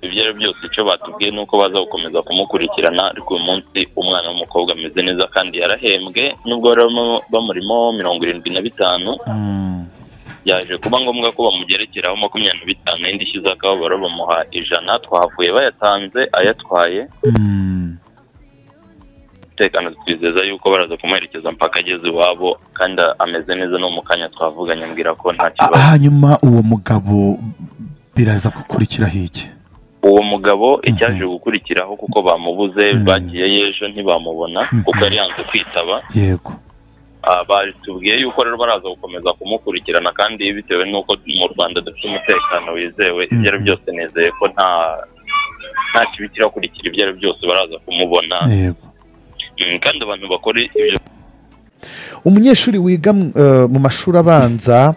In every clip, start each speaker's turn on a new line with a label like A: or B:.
A: ibyo ari byose icyo batubwiye ni uko bazakomeza kumukurikirana ariko uyu munsi umwana w'umukobwa ameze neza kandi yarahembwe nubwo bamurimo mirongo irindwi na bitanu byaje kuba ngombwa ko bamugerekeraho makumyabiri na bitanu indi ishyize akababaro bamuha ijana twavuye bayatanze ayatwaye umutekano twizeza yuko baraza kumuherekeza mpaka ageze iwabo kandi ameze neza no mu kanya twavuganye mbwira ko nta kibazo
B: hanyuma uwo mugabo biraza gukurikiraho iki
A: uwo mugabo icyaje gukurikiraho kuko bamubuze bagiye y'ejo ntibamubona kuko yari yanze kwitaba
B: yego
A: batubwiye yuko rero baraza gukomeza kumukurikirana kandi bitewe n'uko mu rwanda dufite umutekano wizewe ibyo ari byose nizeye ko nta nta kibi kirakurikira ibyo ari byose baraza kumubona
B: yego
A: kandi abantu bakora ibyo
B: umunyeshuri wiga eh, mu mashuri abanza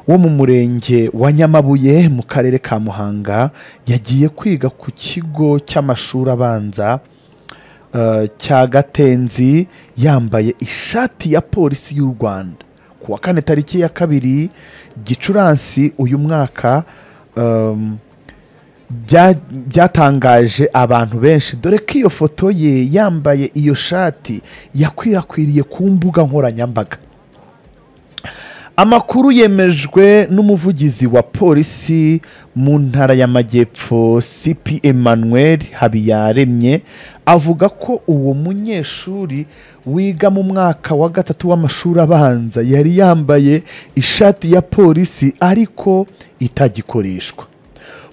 B: wo mu murenge wa nyamabuye mu karere ka muhanga yagiye kwiga ku kigo cy'amashuri abanza eh, cya gatenzi yambaye ishati ya polisi y'u rwanda ku wa kane tariki ya kabiri gicurasi uyu mwaka em, bya- byatangaje abantu benshi dore ko iyo foto ye yambaye iyo shati yakwirakwiriye ku mbuga nkoranyambaga amakuru yemejwe n'umuvugizi wa polisi mu ntara y'amajyepfo cp emmanuel habiyaremye avuga ko uwo munyeshuri wiga mu mwaka wa gatatu w'amashuri abanza yari yambaye ishati ya polisi ariko itagikoreshwa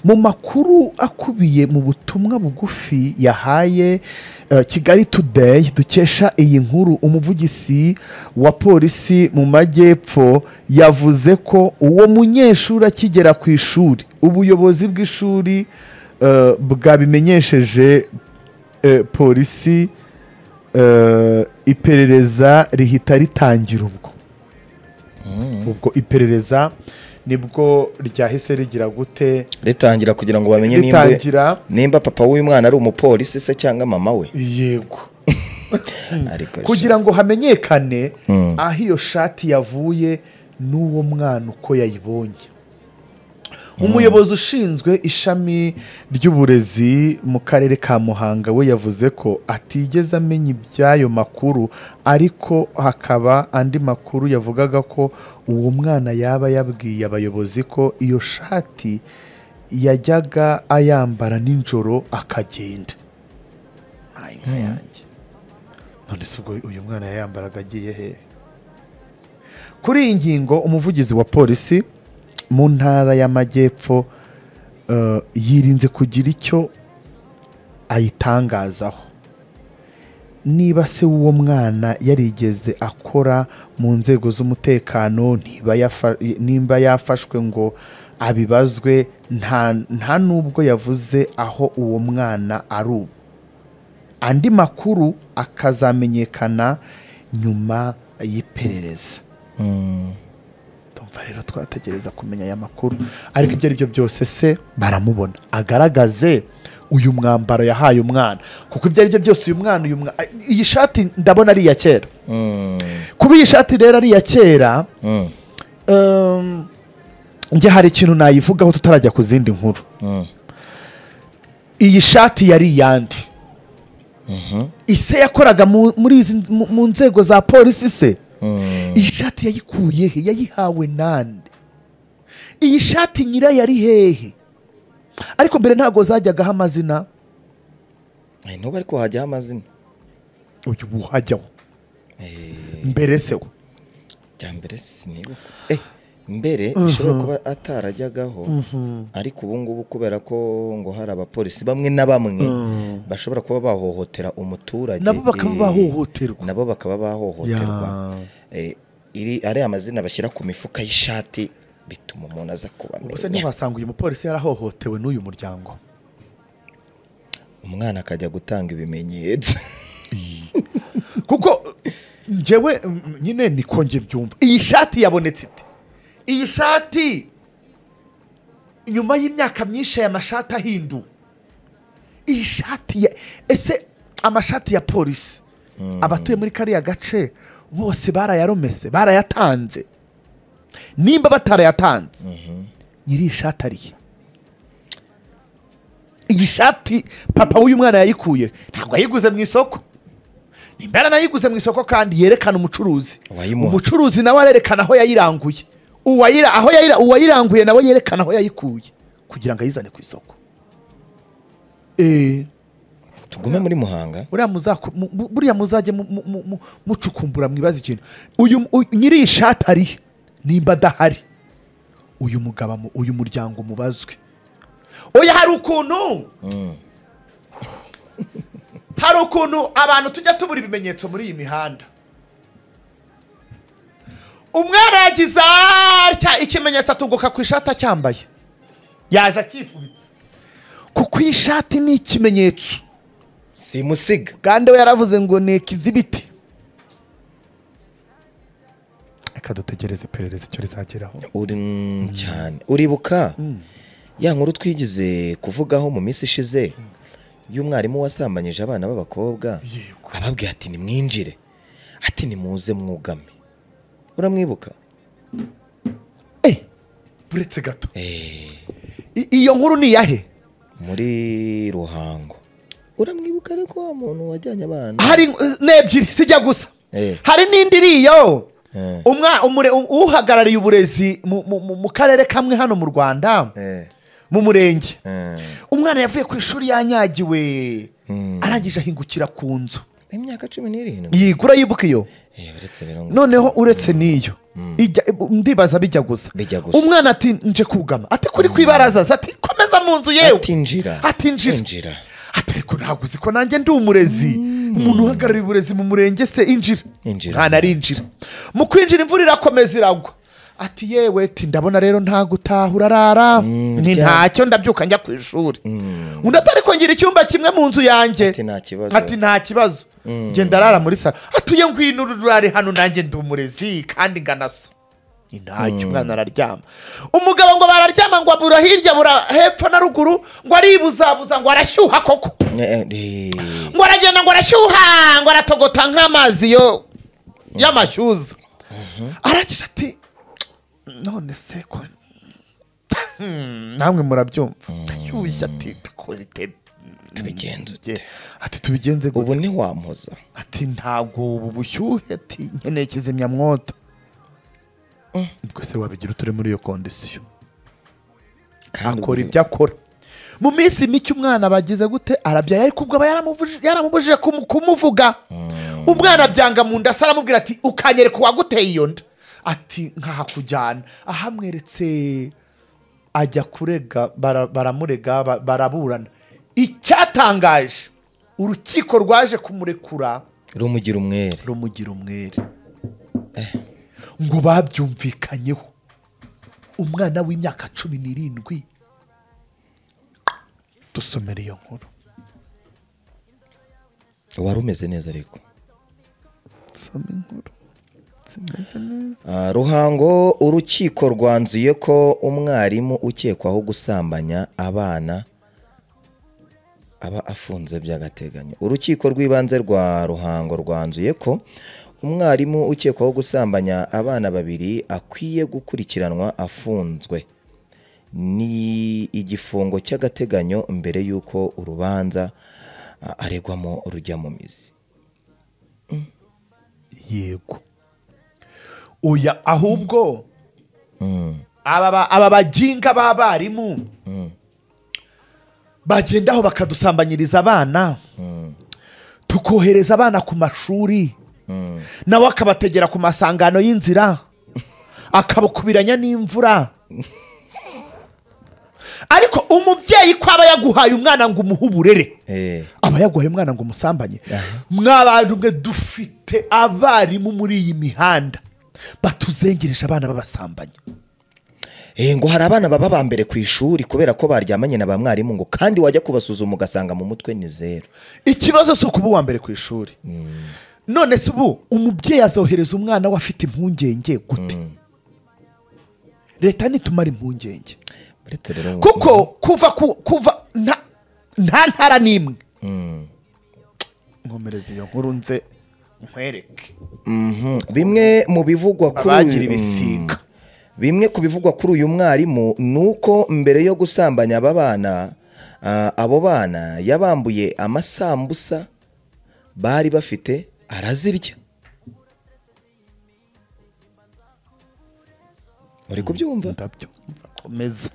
B: mu makuru akubiye mu butumwa bugufi yahaye eh, kigali today dukesha iyi nkuru umuvugizi wa polisi mu majyepfo yavuze ko uwo munyeshuri akigera ku ishuri ubuyobozi bw'ishuri eh, bwabimenyesheje eh, polisi eh, iperereza rihita ritangira ubwo ubwo iperereza nibwo ryahise rigira gute
C: ritangira kugira ngo bamenye nimba
B: ritangira
C: nimba papa w'uyu mwana ari umupolisi se cyangwa mama we
B: yego
C: ariko
B: kugira ngo hamenyekane
C: Mm.
B: aho iyo shati yavuye n'uwo mwana uko yayibonye umuyobozi ushinzwe ishami ry'uburezi mu karere ka muhanga we yavuze ko atigeze amenya iby'ayo makuru ariko hakaba andi makuru yavugaga ko uwo mwana yaba yabwiye abayobozi ko iyo shati yajyaga ayambara nijoro akagenda Ay, nka yanjye none se ubwo uyu mwana yayambaraga agiye hehe kuri iyi ngingo umuvugizi wa polisi mu ntara y'amajyepfo eh, yirinze kugira icyo ayitangazaho niba se w'uwo mwana yarigeze akora mu nzego z'umutekano ntiba yafa- nimba yafashwe ngo abibazwe nta nta n'ubwo yavuze aho uwo mwana ari ubu andi makuru akazamenyekana nyuma y'iperereza ndumva rero twategereza kumenya aya makuru ariko ibyo ari byo byose se baramubona agaragaze uyu mwambaro yahaye umwana kuko ibyo ari byo byose uyu mwana uyu mwana iyi shati ndabona ari iya kera kuba iyi shati rero ari iya kera em, njye hari ikintu nayivugaho tutarajya ku zindi nkuru iyi shati yari iyande ise yakoraga mu- muri izi mu- mu nzego za polisi se iyi shati yayikuye he yayihawe nande iyi shati nyirayo ari hehe ariko mbere ntabwo zajyagaho amazina
C: ntuba ariko hajyaho amazina
B: uyu buhajyaho mbere se we
C: bya mbere sinibuka Eh, mbere bishobora kuba atarajyagaho ariko ubu ngubu kubera ko ngo hari abapolisi bamwe na bamwe bashobora kuba bahohotera umuturage
B: nabo bakaba
C: eh,
B: bahohoterwa
C: nabo bakaba bahohoterwa
B: Ya.
C: Eh, iri ariya mazina bashyira ku mifuka y'ishati bituma umuntu aza
B: ubuse
C: kubamenya
B: ntiwasanga uyu mupolisi yarahohotewe n'uyu muryango
C: umwana akajya gutanga ibimenyetso
B: kuko njyewe mm, mm, nyine niko njye byumva iyi shati yabonetse ite iyi shati nyuma y'imyaka myinshi aya mashati ahinduwe iyi shati ya ese amashati ya polisi abatuye muri kariya gace bose barayaromese barayatanze nimba batarayatanze nyiri iyi shati arihe iyi shati papa w'uyu mwana yayikuye ntabwo yayiguze mu isoko nimba yaranayiguze mu isoko kandi yerekana umucuruzi
C: Uwayimuha.
B: umucuruzi nawe arerekana aho yayiranguye Uwayira- aho yayira- uwayiranguye nawe yerekana aho yayikuye kugira ngo ayizane ku isoko eee
C: tugume muri muhanga
B: buriya muzaku- mu- mu- buriya muzajye mu- mu- mu- mu- mucukumbura mwibaza ikintu uyu uyu- nyiri iyi shati arihe nimba adahari uyu mugabo amu- uyu muryango mubazwe oya hari ukuntu hari ukuntu abantu tujya tubura ibimenyetso muri iyi mihanda umwana yagize atya ikimenyetso atunguka ku ishati acyambaye yaje akifubitse kuko iyi shati ni ikimenyetso
C: simusiga
B: kandi we yaravuze ngo ni ikizibiti reka dutegereze iperereza icyo rizageraho
C: uri mm, cyane uribuka ya nkuru twigeze kuvugaho mu minsi ishize y'umwarimu wasambanyije abana b'abakobwa
B: Yego.
C: ababwira ati nimwinjire ati nimuze mwugame uramwibuka
B: buretse gato
C: Eh,
B: I- iyo nkuru ni iyahe
C: muri ruhango uramwibuka ariko wa muntu wajyanye abana
B: hari n'ebyiri zijya gusa
C: Eh.
B: hari n'indi iri iyo
C: Eh.
B: Umwa- umure- u- uhagarariye uburezi mu- mu- mu- mu karere kamwe hano mu rwanda
C: Eh,
B: mu murenge
C: eh.
B: umwana yavuye ku ishuri yanyagiwe
C: Mm.
B: arangije ahingukira ku nzu
C: imyaka cumi n'irindwi
B: yigura yibuka iyo
C: Eh, uretse rero ngo
B: noneho uretse n'iyo ijya- ndibaza bijya gusa
C: Bijya gusa.
B: umwana ati nje kugama ati kuri ku ibaraza aza, ati komeza mu nzu yewe
C: ati njira
B: ati njira
C: Injira.
B: ati ariko ntabwo uzi ko nanjye ndi umurezi umuntu uhagarariye uburezi mu murenge se injira
C: Injira.
B: nta narinjira mu kwinjira imvura irakomeza iragwa ati yewe ti ndabona rero nta gutaha urarara
C: Mm,
B: ni
C: rya-
B: ntacyo ndabyuka njya ku ishuri undi atari kongira icyumba kimwe mu nzu yanjye
C: Ati nta kibazo.
B: ati nta kibazo ngenda arara muri salo atuye ngwino urare hano nanjye ndi umurezi kandi nganasa ni ntacyo umwana araryama umugabo ngo bararyama ngo abura hirya bura hepfo na ruguru ngo aribuzabuza ngo arashyuha koko
C: Eh, eh,
B: ngo aragenda ngo arashyuha ngo aratogota nk'amazi yo y'amashyuza aragira ati none se ko Hmm, namwe murabyumva ndashyushye ati "Kweli,
C: Tubigenze
B: te- ati tubigenze gute?"
C: ubu ntiwampoza
B: ati ntabwo ubu bushyuhe ati nkeneye kizimyamwoto ubwo se wabigira uturi muri iyo kondisiyo
C: kandi
B: akora
C: ubu-
B: ibyo akora mu minsi mike umwana bagize gute arabyaye ariko ubwo aba yaramuvuje- yaramubujije kumu- kumuvuga umwana byanga mu nda se aramubwira ati ukanyereka uwaguteye iyo nda ati nkahakujyana ahamweretse ajya kurega bara- baramurega ba- baraburana icyatangaje urukiko rwaje kumurekura
C: rumugira umwere
B: rumugira umwere ngo babyumvikanyeho umwana w'imyaka cumi n'irindwi dusomere iyo nkuru
C: wari umeze neza ariko
B: dusome inkuru zimeze neza
C: Ah, ruhango urukiko rwanzuye ko umwarimu ukekwaho gusambanya abana aba afunze by'agateganyo urukiko rw'ibanze rwa ruhango rwanzuye ko umwarimu ukekwaho gusambanya abana babiri akwiye gukurikiranwa afunzwe ni igifungo cy'agateganyo mbere y'uko urubanza ah, aregwamo rujya mu mizi
B: yego oya ahubwo aba ba- aba baginga b'abarimu bagenda aho bakadusambanyiriza abana tukohereza abana ku mashuri nawe akabategera ku masangano y'inzira akabukubiranya n'imvura ariko umubyeyi ko aba yaguhaye umwana ngo umuhe uburere
C: Eh,
B: aba yaguhaye umwana ngo umusambanye mwabantu mwe dufite abarimu muri iyi mihanda batuzengereje abana babasambanya
C: Eh, ngo hari abana baba ba mbere ku ishuri kubera ko baryamanye na ba mwarimu ngo kandi wajya kubasuzuma ugasanga mu mutwe ni zeru
B: ikibazo si ukuba uwa mbere ku ishuri none se ubu umubyeyi azohereza umwana we afite impungenge gute leta nitumara impungenge
C: uretse rero
B: kuko kuva ku- kuva nta nta ntara n'imwe nkomereza iyo nkuru nze nkwereke
C: Mhm. bimwe mu bivugwa kuri
B: abagira
C: uyu-
B: ibisiga
C: Mm. bimwe ku bivugwa kuri uyu mwarimu ni uko mbere yo gusambanya aba bana Ah, abo bana yabambuye amasambusa bari bafite arazirya uri kubyumva
B: ndabyumva komeza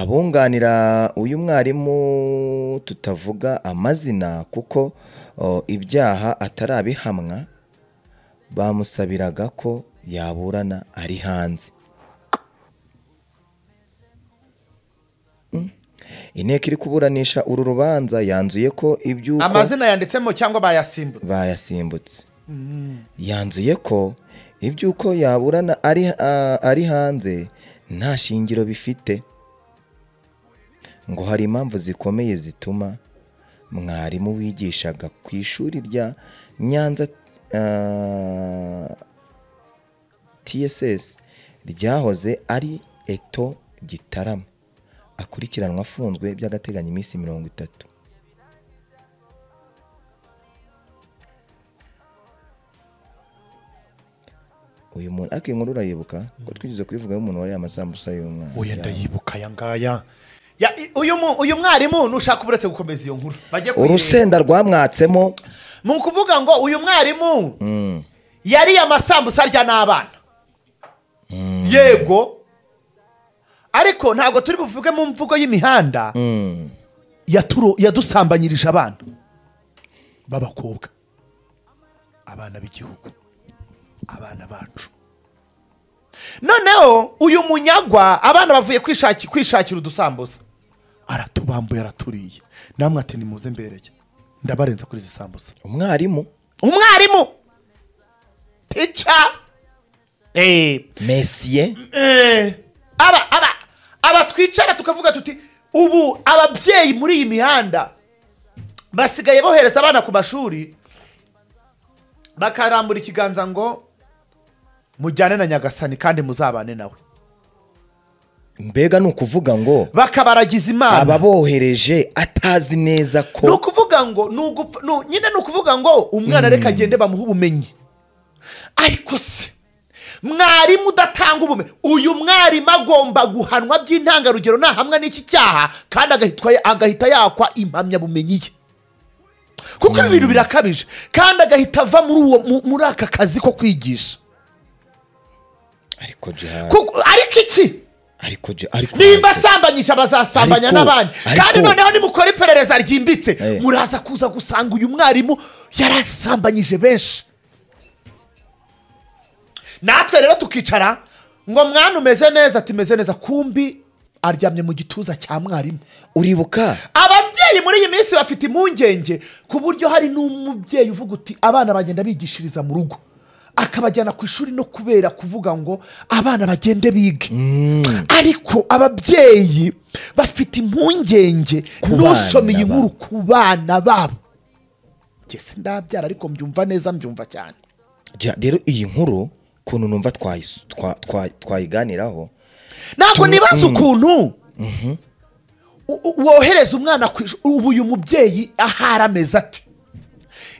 C: abunganira uyu mwarimu tutavuga amazina kuko o, ibyaha atarabihamwa bamusabiraga ko yaburana ari hanze Mm. inteko iri kuburanisha uru rubanza yanzuye ko iby'uko
B: amazina yanditsemo cyangwa bayasimbutse
C: bayasimbutse yanzuye ko iby'uko yaburana ari a- ari hanze nta shingiro bifite ngo hari impamvu zikomeye zituma mwarimu wigishaga ku ishuri rya nyanza ah, tss ryahoze ari eto gitarama akurikiranwa afunzwe by'agateganyo iminsi mirongo itatu uyu muntu ariko iyi nkuru urayibuka ko twigeze kuyivugaho umuntu wariye amasambusa y'umwana
B: oya ndayibuka aya ngaya Ya, i- uyu mu- uyu mwarimu nushaka uburetse gukomeza iyo nkuru bajye kuyirenga.
C: urusenda rwamwatsemo
B: ni ukuvuga ngo uyu mwarimu yariye amasambusa arya n'abana yego ariko ntabwo turi buvuge mu mvugo y'imihanda
C: Mm.
B: yaturo- yadusambanyirije abana b'abakobwa abana b'igihugu abana bacu noneho uyu munyagwa abana bavuye kwishaki- kwishakira udusambusa aratubambuye araturiye namwe ati nimuze mbereye ndabarenze kuri izi sambusa
C: umwarimu
B: umwarimu tica eh,
C: mesiye
B: eh, aba aba aba twicara tukavuga tuti ubu ababyeyi muri iyi mihanda basigaye bohereza abana ku mashuri bakarambura ikiganza ngo mujyane na nyagasani kandi muzabane nawe
C: mbega ni ukuvuga ngo
B: bakabaragiza imana
C: ababohereje atazi neza
B: ni
C: ko
B: ukuvuga ngo ni ugupfa- ni- nyine ni ukuvuga ngo umwana reka agende bamuhe ubumenyi ariko se mwarimu udatanga ubumenyi uyu mwarimu agomba guhanwa by'intangarugero nahamwa n'iki cyaha kandi agahitwa- agahita yakwa impamyabumenyi ye kuko ibi bintu birakabije kandi agahita ava muri uwo mu- muri aka kazi ko kwigisha
C: ariko Jihad,
B: Kuko- ariko iki
C: ariko Jihad, ariko
B: nimba
C: Jihad.
B: asambanyije bazasambanya
C: Ariko-
B: n'abandi
C: ariko-
B: kandi noneho nimukora iperereza ryimbitse
C: Eh.
B: muraza kuza gusanga uyu mwarimu yarasambanyije benshi natwe rero tukicara ngo mwana umeze neza tumeze neza kumbi aryamye mu gituza cya mwarimu
C: uribuka
B: ababyeyi muri iyi minsi bafite impungenge ku buryo hari n'umubyeyi uvuga uti abana bagenda bigishiriza mu rugo akabajyana ku ishuri no kubera kuvuga ngo abana bagende bige ariko ababyeyi bafite impungenge
C: Ku bana
B: n'usoma iyi
C: babo.
B: nkuru ku bana babo ngese ndabyara ariko mbyumva neza mbyumva cyane
C: Jihad, rero iyi nkuru ukuntu numva twayisu- twa- twa- twayiganiraho
B: ntabwo nibaza ukuntu u- u- wohereza umwana ku ishuri ubu uyu mubyeyi ahari ameze ati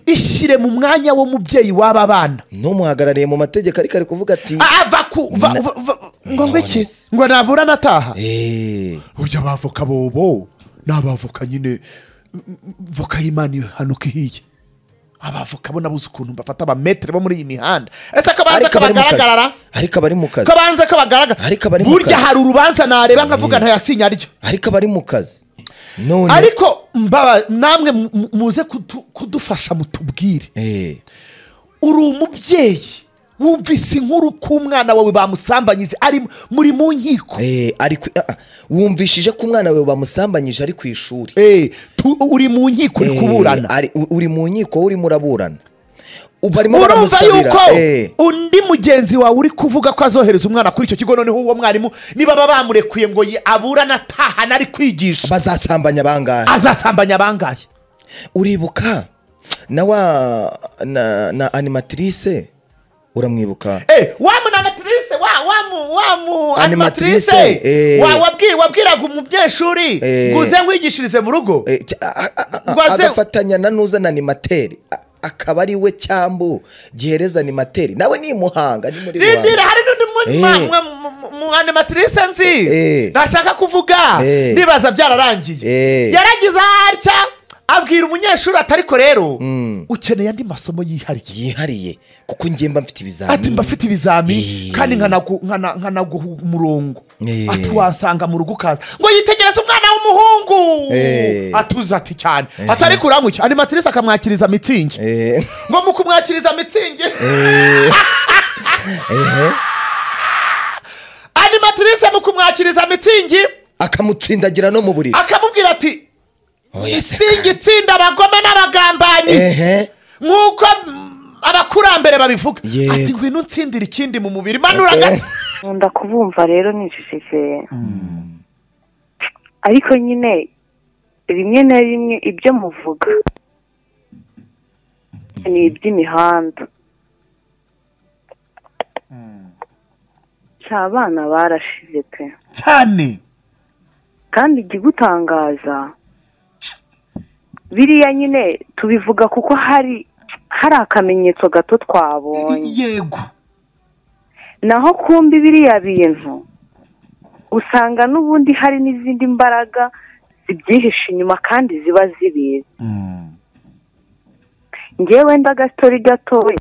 B: ishyire mu mwanya w'umubyeyi w'aba bana
C: n'umuhagarariye mu mategeko ariko ari kuvuga ati
B: ava ku va-
C: Na-
B: va- va- ngo ngo iki
C: Nonese.
B: ngo navura nataha
C: "Eh,
B: ujya abavoka bobo ni abavoka nyine voka y'imana ihanuka ihiye abavoka bo nabuze ukuntu bafata abametere bo muri iyi mihanda ese akabanza
C: ariko abari mu kazi
B: kabagaragarara
C: ariko abari mu kazi
B: kabanza kabagaragara
C: Ariko abari mu
B: burya
C: kazi.
B: hari urubanza nareba nkavuga ntayasinya aryo
C: ariko abari mu kazi none
B: ariko mbaba namwe mu- mu- muze kudu- kudufasha mutubwire
C: Eh,
B: uri umubyeyi wumvise inkuru ko umwana wawe bamusambanyije ari muri mu nkiko
C: eh, ari ku- ah, ah, wumvishije ko umwana wawe bamusambanyije ari ku ishuri
B: Eh, tu- uri mu nkiko uri
C: Eh,
B: kuburana
C: ari- u- uri mu nkiko urimo uraburana U- barimo
B: urumva
C: baramusabira
B: yuko
C: eh,
B: undi mugenzi wawe uri kuvuga ko azohereza umwana kuri icyo kigo noneho uwo mwarimu niba baba bamurekuye ngo yi- aburane atahane ari kwigisha
C: bazasambanya bangahe
B: azasambanya abangaye
C: uribuka na wa na, na animatrice uramwibuka
B: Eh, wa munamatrice wa wa mu wa mu
C: Animatrice,
B: animatrice
C: eh.
B: wa wabwi- wabwiraga umunyeshuri
C: Eh.
B: ngo uze nkwigishyirize mu rugo
C: Eh, cy- a- a- a-
B: Ngo
C: a-
B: aze-
C: agafatanya na n'uzana animateri A- akaba ari we cyambu gihereza animateri nawe ni i muhanga ni muri
B: rindira
C: rubanda
B: hari n'undi mu-
C: Eh.
B: mwa- mwa- mu- mu- animatrice nzi
C: Eh.
B: ntashaka kuvuga
C: Eh.
B: ndibaza byararangiye
C: Eh.
B: yaragize atya abwira umunyeshuri ati ariko rero
C: Mm.
B: ukeneye andi masomo yihariye
C: yihariye kuko njye mba mfite ibizamini
B: ati mba afite ibizami
C: Eh.
B: kandi nkanagu- nkana- nkanaguha umurongo
C: Eh.
B: ati wasanga mu rugo ukaza ngo yitegereze umwana w'umuhungu
C: Eh.
B: atuze ati cyane ati ariko uramwiki animatrice akamwakiriza mitsingi
C: Eh,
B: ngo mu kumwakiriza mitsingi
C: ehe.
B: animatrice mu kumwakiriza mitsingi
C: akamutsindagira no mu buriri
B: akamubwira ati
C: Oya seka.
B: mitsingi itsinda abagome n'abagambanyi
C: ehe
B: nk'uko mm, abakurambere babivuga
C: Yego.
B: ati ngwino utsindire ikindi mu mubiri manura gato."
D: nkunda kubumva rero nijijikeye ariko nyine rimwe na rimwe ibyo muvuga ni iby'imihanda cya abana barashize pe
B: cyane
D: kandi ikigutangaza biriya nyine tubivuga kuko hari hari akamenyetso gato twabonye
B: yego
D: naho kumbi biriya bintu usanga n'ubundi hari n'izindi mbaraga zibyihishe inyuma kandi ziba zibizi ngewe ndagatori gatoya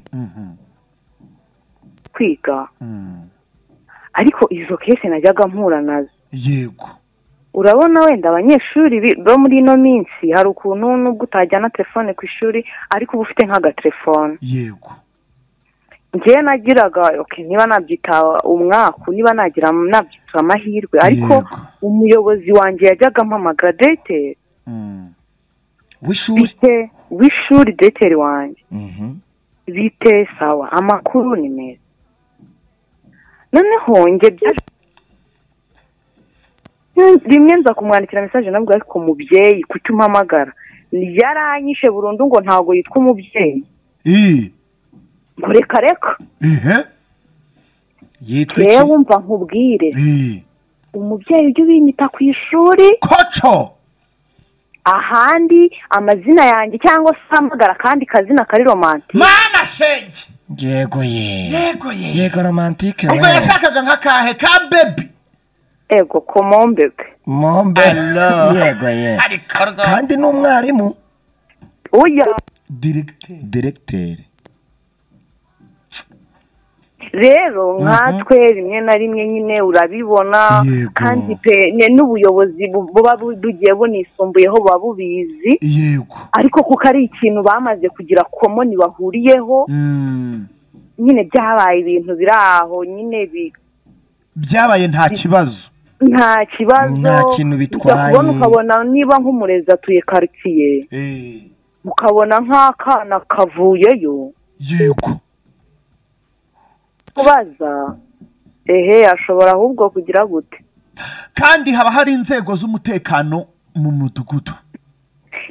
D: kwiga ariko izo kese najyaga mpura nazo
B: yego
D: urabona wenda abanyeshuri bi- bo muri ino minsi hari ukuntu nubwo utajyana telefone ku ishuri ariko uba ufite nk'agatelefone
B: yego
D: njyewe nagiraga okay, niba nabyita umwaka niba nagira nabyita amahirwe ariko
B: Yego.
D: umuyobozi wanjye yajyaga ampamagara deteri
C: w'ishuri
D: bite w'ishuri deteri wanjye
C: Mhm.
D: bite sawa amakuru ni meza noneho njye byaje- rimwe nza kumwandikira mesaje namubwira ariko mubyeyi kuki umpamagara yaranyishe burundu ngo ntabwo yitwa umubyeyi
B: iyi
D: ngo reka reka
B: ihe
C: yitwa
D: yewe
C: iki
D: wumva nkubwire
B: iyi
D: umubyeyi ujya ubinyita ku ishuri
B: koco
D: ahandi amazina yanjye cyangwa se uhamagara akandi kazina kari romanti
B: mwana shenge
C: yego ye
B: yego ye
C: yego romantike
B: ubwo
C: we
B: yashakaga nka kahe ka bebi
D: ego komombebe
C: mombe yego ye
B: ariko rwose
C: kandi ni umwarimu
D: oya
B: diregiteri
C: diregiteri
D: rero nkatwe rimwe na rimwe nyine urabibona
B: Yego.
D: kandi pe ne- n'ubuyobozi bu- buba bu- bugiye bunisumbuyeho buba bubizi
B: yego
D: ariko kuko ari ikintu bamaze kugira komoni bahuriyeho
B: Mm.
D: nyine byabaye ibintu biri aho nyine bi
B: byabaye nta kibazo
D: nta kibazo
C: Nta kintu bitwaye.
D: ujya kubona ukabona niba nk'umurezi atuye karitsiye
B: Eh,
D: ukabona nk'akana kavuyeyo
B: yego
D: kubaza ehe ashobora ahubwo kugira gute
B: kandi haba hari inzego z'umutekano mu mudugudu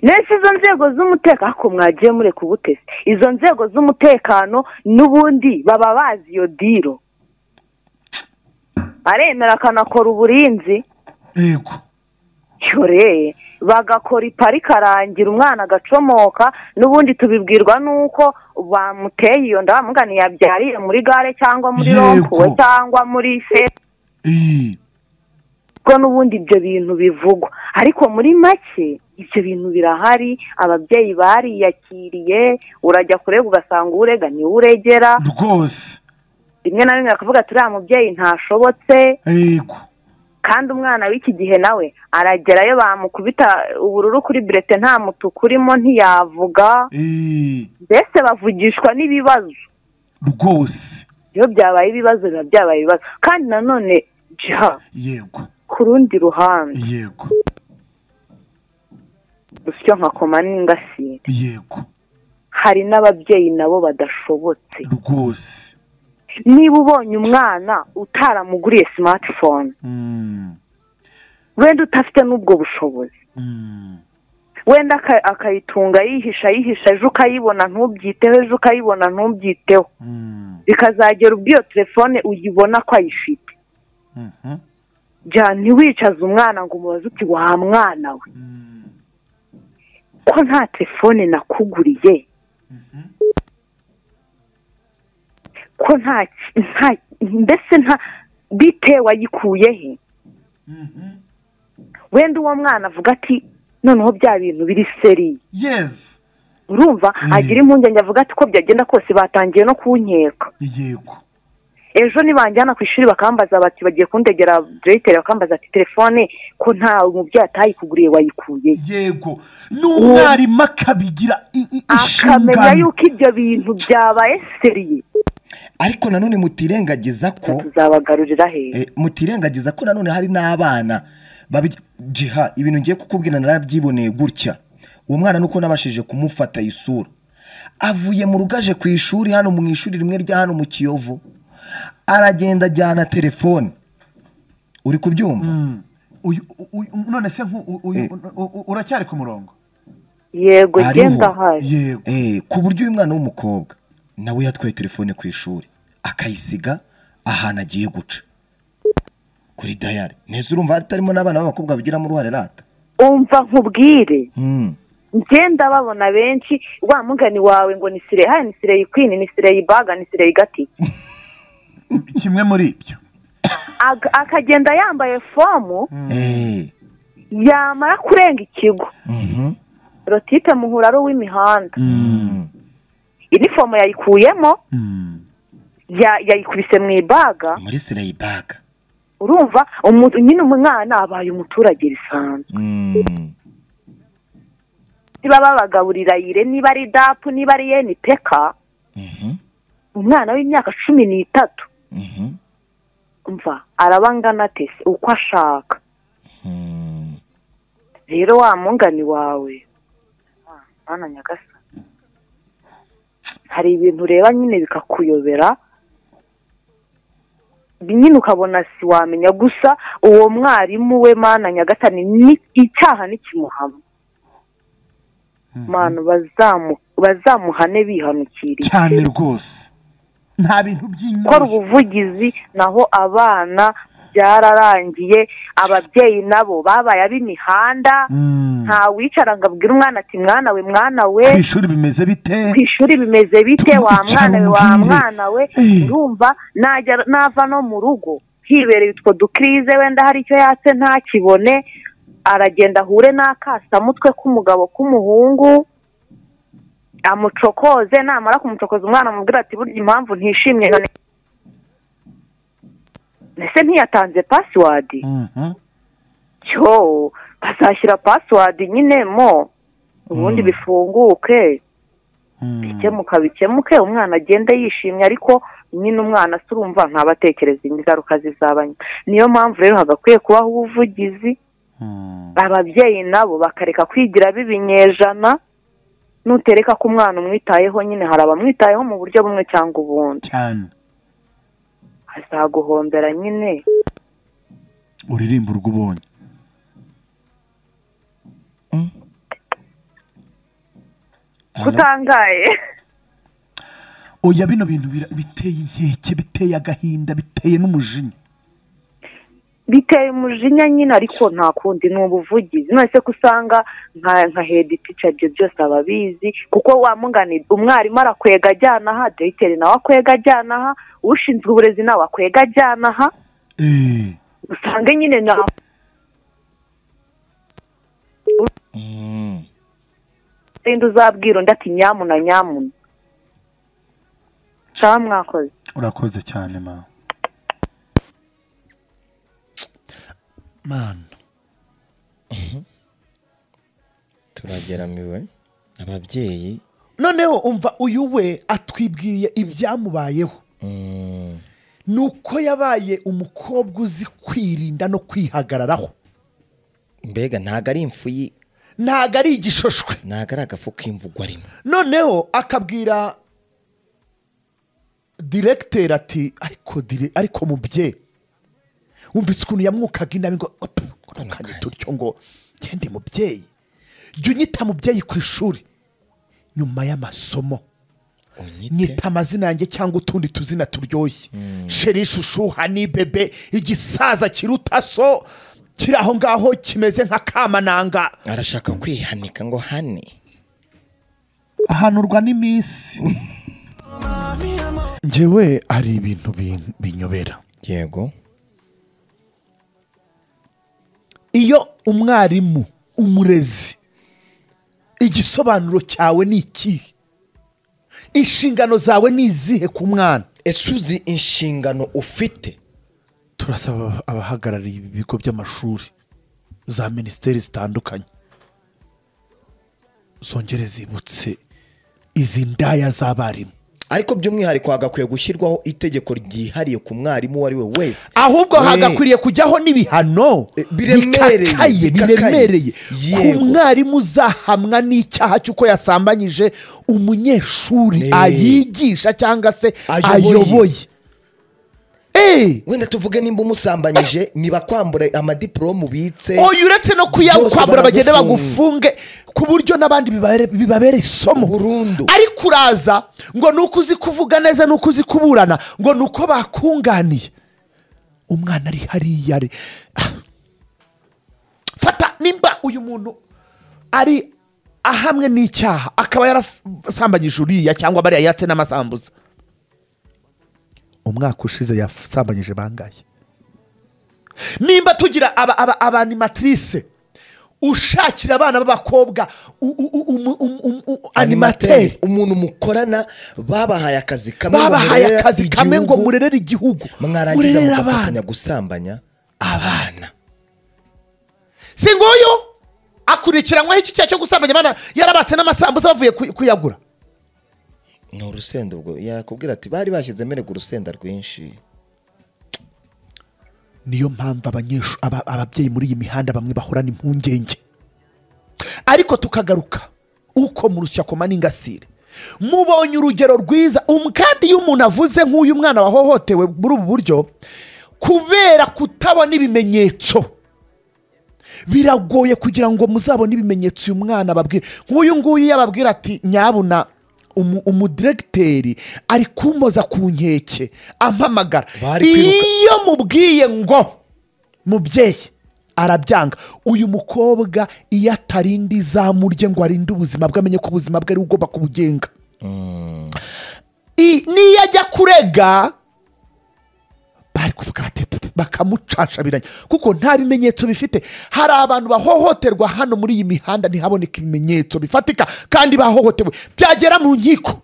D: ndetse izo nzego z'umutekano ariko mwagiye mureka ubutesi izo nzego z'umutekano n'ubundi baba bazi iyo diro aremera akanakora uburinzi
B: yego
D: yore bagakora iparika arangira umwana agacomoka n'ubundi tubibwirwa n'uko bamuteye iyo ndamugani yabyariye muri gare cyangwa muri
B: Yego.
D: rompuwe cyangwa muri se
B: Eh,
D: ko n'ubundi ibyo bintu bivugwa ariko muri make ibyo bintu birahari ababyeyi bariyakiriye urajya kurega ugasanga urega niwe uregera
B: rwose
D: rimwe na rimwe bakavuga ati uriya mubyeyi ntashobotse
B: yego
D: kandi umwana w'iki gihe nawe aragerayo bamukubita ubururu kuri burete nta mutuku urimo ntiyavuga
B: Eh,
D: mbese bavugishwa n'ibibazo
B: rwose
D: iyo byabaye ibibazo biba byabaye ibibazo kandi nanone jiha
B: yego
D: ku rundi ruhande
B: yego
D: rusyo nka koma n'ingasiye
B: yego
D: hari n'ababyeyi nabo badashobotse
B: rwose
D: niba ubonye umwana utaramuguriye smartphone
B: Mm,
D: wenda udafite n'ubwo bushobozi
B: mm,
D: wenda aka- akayitunga yihisha yihisha ejo ukayibona ntubyiteho ejo ukayibona ntubyiteho
B: mm,
D: bikazagera ubwo iyo telefone uyibona ko ayifite
B: mhm,
D: bya ntiwicaze umwana ngo umubaze uti wa mwana we
B: mm.
D: ko nta telefone nakuguriye ko nta nta mbese nta bite wayikuye he wenda uwo mwana avuga ati noneho bya bintu biri seri
B: yezi
D: urumva agira impungenge avuga ati ko byagenda kose batangiye no kunkeka
B: yego
D: ejo nibanjyana ku ishuri bakambaza bati bagiye kundegera diregiteri bakambaza ati telefone ko nta mubyeyi atayikuguriye wayikuye
B: yego n'umwarimu akabigira i- i-
D: akamenya
B: inshingano
D: yuko ibyo bintu byabaye seriye
C: ariko nanone mutirengagiza ko
D: tuzabagarurira he
C: eh, mutirengagiza ko nanone hari n'abana babi- jiha ibintu ngiye kukubwira narabyiboneye gutya uwo mwana nuko nabashije kumufata isura avuye mu rugaje ku ishuri hano mu ishuri rimwe rya hano mu kiyovu aragenda ajyana telefone uri kubyumva
B: uyu uyu- none se nk'u- uyu-
C: Eh.
B: u- u- uracyari ku murongo
D: yego
C: Hariho.
D: genda ahari
B: yego
C: Eh, ku buryo uyu mwana w'umukobwa nawe yatwaye telefone ku ishuri akayisiga ahantu agiye guca kuri dayari neza urumva hatarimo n'abana b'abakobwa bagiramo uruhare rata
D: umva nkubwire
C: Hmm.
D: ngenda babona benshi wa mugani wawe ngo ni sireyi hano ni sireyi kwini ni sireyi baga ni sireyi gati
B: kimwe muri ibyo
D: Ag- akagenda yambaye fomu
C: Eh,
D: yamara kurenga ikigo
C: mhm.
D: rotite muhura ari uw'imihanda
C: Mm.
D: inifomu yayikuyemo
B: Mm.
D: ya- yayikubise mu ibaga
C: muri sireyi baga
D: urumva umu- nyine umwana abaye umuturage risanzwe
C: Mm.
D: niba babagaburira yire niba ari dapu niba ari yenipeka
C: Mhm.
D: umwana w'imyaka cumi n'itatu
C: Mhm.
D: umva araba angana atese uko ashaka
C: Mm.
D: rero wa mungani wawe ah, mwana nyagasa hari ibintu ureba nyine bikakuyobera nyine ukabona si wamenya gusa uwo mwarimu we mana nyagasani ni icyaha ntikimuhama mana bazamu bazamuhane bihanukiriye
B: cyane rwose nta bintu
D: gukora
B: by'inyungu
D: ubuvugizi naho abana byararangiye ababyeyi nabo babaye ab'imihanda
B: Mm.
D: nta wicara ngo abwire umwana ati mwana we mwana we
B: ku ishuri bimeze bite
D: ku ishuri bimeze bite wa
B: Tumwicara
D: mwana we wa
B: umubwire.
D: mwana we
B: Eh.
D: urumva najya nava no mu rugo hibereye utwo dukirize wenda hari icyo yatse ntakibone aragenda ahure n'akasamutwe k'umugabo k'umuhungu amucokoze namara kumucokoza umwana amubwira ati burya impamvu ntishimye none ese ntiyatanze pasiwadi
B: Mhm.
D: cyo bazashyira pasiwadi nyine mo ubundi
C: Mm.
D: bifunguke
B: Mm.
D: bikemuka bikemuke umwana agende yishimye ariko nyine umwana se urumva ntabatekereza ingaruka zizaba nyuma niyo mpamvu rero hagakwiye kubaho ubuvugizi
B: Mm.
D: ababyeyi nabo bakareka kwigira b'ibinyejana nutereka ko umwana umwitayeho nyine hari abamwitayeho mu buryo bumwe cyangwa ubundi
B: cyane
D: azaguhombera nyine
B: uririmba urwo ubonye
C: Hello?
D: kutangaye
B: oya bino bintu bira- biteye inkeke biteye agahinda biteye n'umujinya
D: biteye umujinya nyine ariko nta kundi ni ubuvugizi none se ko usanga nka nka hedi tica ibyo byose aba abizi kuko wamunganira umwarimu arakwega ajyana aha dogiteri nawe akwega ajyana aha ushinzwe uburezi nawe akwega ajyana aha
B: Eh.
D: usanga nyine na
C: Mm.
D: senda uzabwira undi ati nyamuna nyamuna sawa mwakoze
B: urakoze cyane mama mana
C: turageramiwe ababyeyi
B: noneho umva uyu we atwibwiriye ibyamubayeho
C: Mm.
B: ni uko yabaye umukobwa uzi kwirinda no kwihagararaho
C: mbega ntago ari impfu yi
B: ntabwo ari igishishwe
C: ntago ari agafu k'imvugo arimo
B: noneho akabwira diregiteri ati ariko dire ariko mubyeyi wumvise ukuntu yamwukaga inabi ngo kanye turyo ngo ngende mubyeyi jya unyita mubyeyi ku ishuri nyuma y'amasomo
C: unyite
B: nyita amazina yanjye cyangwa utundi tuzina turyoshye sheri ishushuha ni bebe igisaza kiruta so kiri aho ngaho kimeze nka kamananga
C: arashaka kwihanika ngo hane
B: ahanurwa n'iminsi njyewe hari ibintu bin- binyobera
C: yego
B: iyo umwarimu umurezi igisobanuro cyawe ni ikihe inshingano zawe ni izihe ku mwana
C: ese uzi inshingano ufite
B: turasaba abahagarariye ibi bigo by'amashuri za minisiteri zitandukanye zongere zibutse izi ndaya z'abarimu
C: ariko by'umwihariko hagakwiye gushyirwaho itegeko ryihariye ku mwarimu uwo ari we wese
B: ahubwo
C: Eh.
B: hagakwiriye kujyaho n'ibihano
C: Eh, biremereye,
B: bikakaye
C: bikakaye.
B: biremereye
C: Yego.
B: ku mwarimu uzahamwa n'icyaha cy'uko yasambanyije umunyeshuri
C: Eh.
B: ayigisha cyangwa se
C: Ayoboye.
B: ayoboye Eh,
C: wenda tuvuge nimba umusambanyije nibakwambure amadiporome ubitse
B: oya uretse no kuyakwambura
C: Byose
B: bagende
C: baragufunga.
B: bagufunge ku buryo n'abandi bibabere- bibabera isomo
C: Burundu.
B: ariko uraza ngo ni uko uzi kuvuga neza ni uko uzi kuburana ngo ni uko bakunganiye umwana ari hariya ari Ah. fata nimba uyu muntu ari ahamwe n'icyaha akaba yarasambanyije uriya cyangwa bariya yatse n'amasambuza umwaka ushize yasambanyije bangaye nimba tugira aba- aba- abanimatrice ushakira abana b'abakobwa u- u- u- umu- umu- umu- u- animateri
C: animateri umuntu mukorana babahaye akazi kamwe ngo
B: babahaye
C: murerere
B: akazi kamwe ngo
C: igihugu,
B: murerere igihugu
C: mwarangiza
B: murerere
C: mugafatanya
B: abana
C: gusambanya
B: abana si nguyu akurikiranyweho iki cyaha cyo gusambanya abana yarabatse n'amasambuza bavuye kuy- kuyagura
C: ni urusenda ubwo yakubwira ati bari bashyizemo erega urusenda rwinshi
B: niyo mpamvu abanyeshu- aba- ababyeyi muri iyi mihanda bamwe bahorana impungenge ariko tukagaruka uko mu rushyakoma n'ingasire mubonye urugero rwiza um- kandi iyo umuntu avuze nk'uyu mwana wahohotewe muri ubu buryo kubera kutabona ibimenyetso biragoye kugira ngo muzabone ibimenyetso uyu mwana ababwira nk'uyu nguyu yababwira ati nyabuna umu- umudiregiteri ari kumpoza ku nkeke ampamagara
C: Bari kwiruka-
B: iyo mubwiye ngo mubyeyi arabyanga uyu mukobwa iyo atarindi zamurye ngo arinde ubuzima bwe amenye ko ubuzima bwe ari we ugomba kubugenga I- niyo ajya kurega bari kuvuga batete bakamucashabiranya kuko nta bimenyetso bifite hari abantu bahohoterwa hano muri iyi mihanda ntihaboneke ibimenyetso bifatika kandi bahohotewe byagera mu nkiko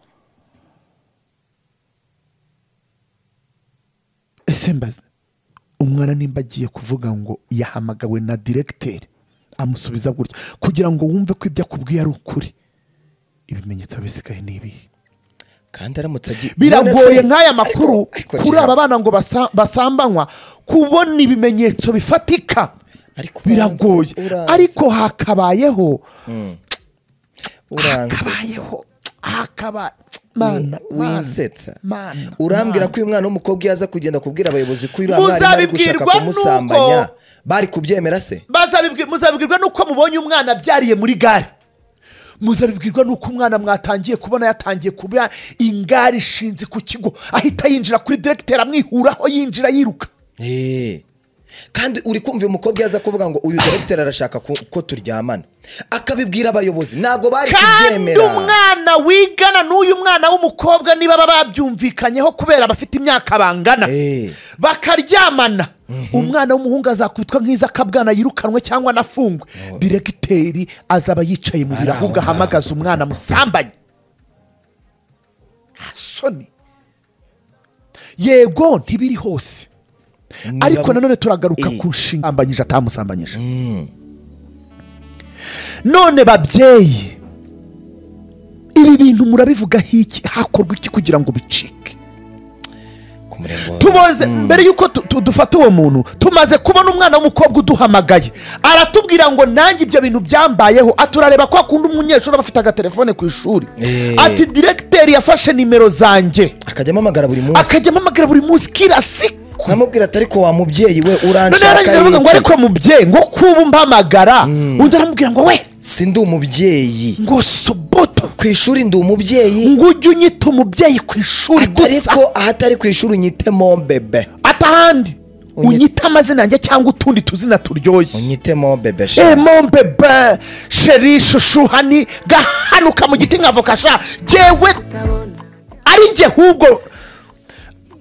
B: ese mbaze umwana nimba agiye kuvuga ngo yahamagawe na diregiteri amusubiza gutya kugira ngo wumve ko ibyo akubwiye ari ukuri ibimenyetso bisigaye ni ibihe
C: kandi aramutse agiye None
B: biragoye
C: se-
B: nk'aya
C: ariko-
B: makuru
C: ariko
B: kuri
C: Gerard,
B: aba bana ngo basa- basambanywa kubona ibimenyetso bifatika
C: Ariko uranse,
B: biragoye
C: uranse.
B: ariko hakabayeho
C: uransetsa.
B: hakabayeho hakaba mana
C: winsetsa
B: mana
C: urambwira
B: mana.
C: ko uyu mwana w'umukobwa iyo aza kugenda kubwira abayobozi ko uriya mwarimu ari gushaka
B: Muzabibwirwa
C: kumusambanya
B: n'uko-
C: bari kubyemera se
B: Bazabibwi- muzabibwirwa n'uko mubonye umwana abyariye muri gare muzabibwirwa n'uko umwana mwatangiye kubona yatangiye kuba ingare ishinze ku kigo ahita yinjira kuri diregiteri amwihuraho yinjira yiruka
C: Eh. kandi uri kumva uyu mukobwa iyo aza kuvuga ngo uyu dogiteri arashaka ku- ko turyamana akabibwira abayobozi ntabwo bari
B: kandi
C: kubyemera
B: umwana wigana n'uyu mwana w'umukobwa niba baba babyumvikanyeho kubera bafite imyaka bangana
C: Eh.
B: bakaryamana umwana w'umuhungu azakubitwa nk'iza akabwana yirukanwe cyangwa anafungwe diregiteri azaba yicaye mu
C: Ari
B: biro
C: aho
B: ahubwo
C: ngaho.
B: ahamagaza umwana musambanye nta soni yego ntibiri hose
C: Niba-
B: ariko nanone turagaruka
C: Eh.
B: ku nshinga ambanyije atamusambanyije none babyeyi ibi bintu murabivugaho iki hakorwa iki kugira ngo bicike
C: ku murongo wa-
B: tuboze mbere y'uko tu- tu- dufata uwo muntu tumaze kubona umwana w'umukobwa uduhamagaye aratubwira ngo nanjye ibyo bintu byambayeho aturareba ko akunda umunyeshuri aba afite agatelefone ku ishuri
C: Eh.
B: ati diregiteri yafashe nimero zanjye
C: akajya amamagara buri munsi
B: akajya ampamagara buri munsi kila siku
C: nkamubwira ati ariko wa mubyeyi we
B: none
C: uranshaka
B: yarangiza aravuga ngo
C: iki?
B: ariko mubyeyi ngo kuba umpamagara undi aramubwira ngo we
C: si ndi umubyeyi
B: ngo soboto
C: ku ishuri ndi umubyeyi
B: ngo ujye unyita umubyeyi ku ishuri gusa
C: ariko ahatari ku ishuri unyitemo bebe
B: atahandi
C: Unyita-
B: unyita amazina yanjye cyangwa utundi tuzina turyoshye
C: unyitemo bebe
B: Eh,
C: shaka
B: mon bebe sheri shushuhani gahanuka mu giti nka voka sha jyewe ari njye hubwo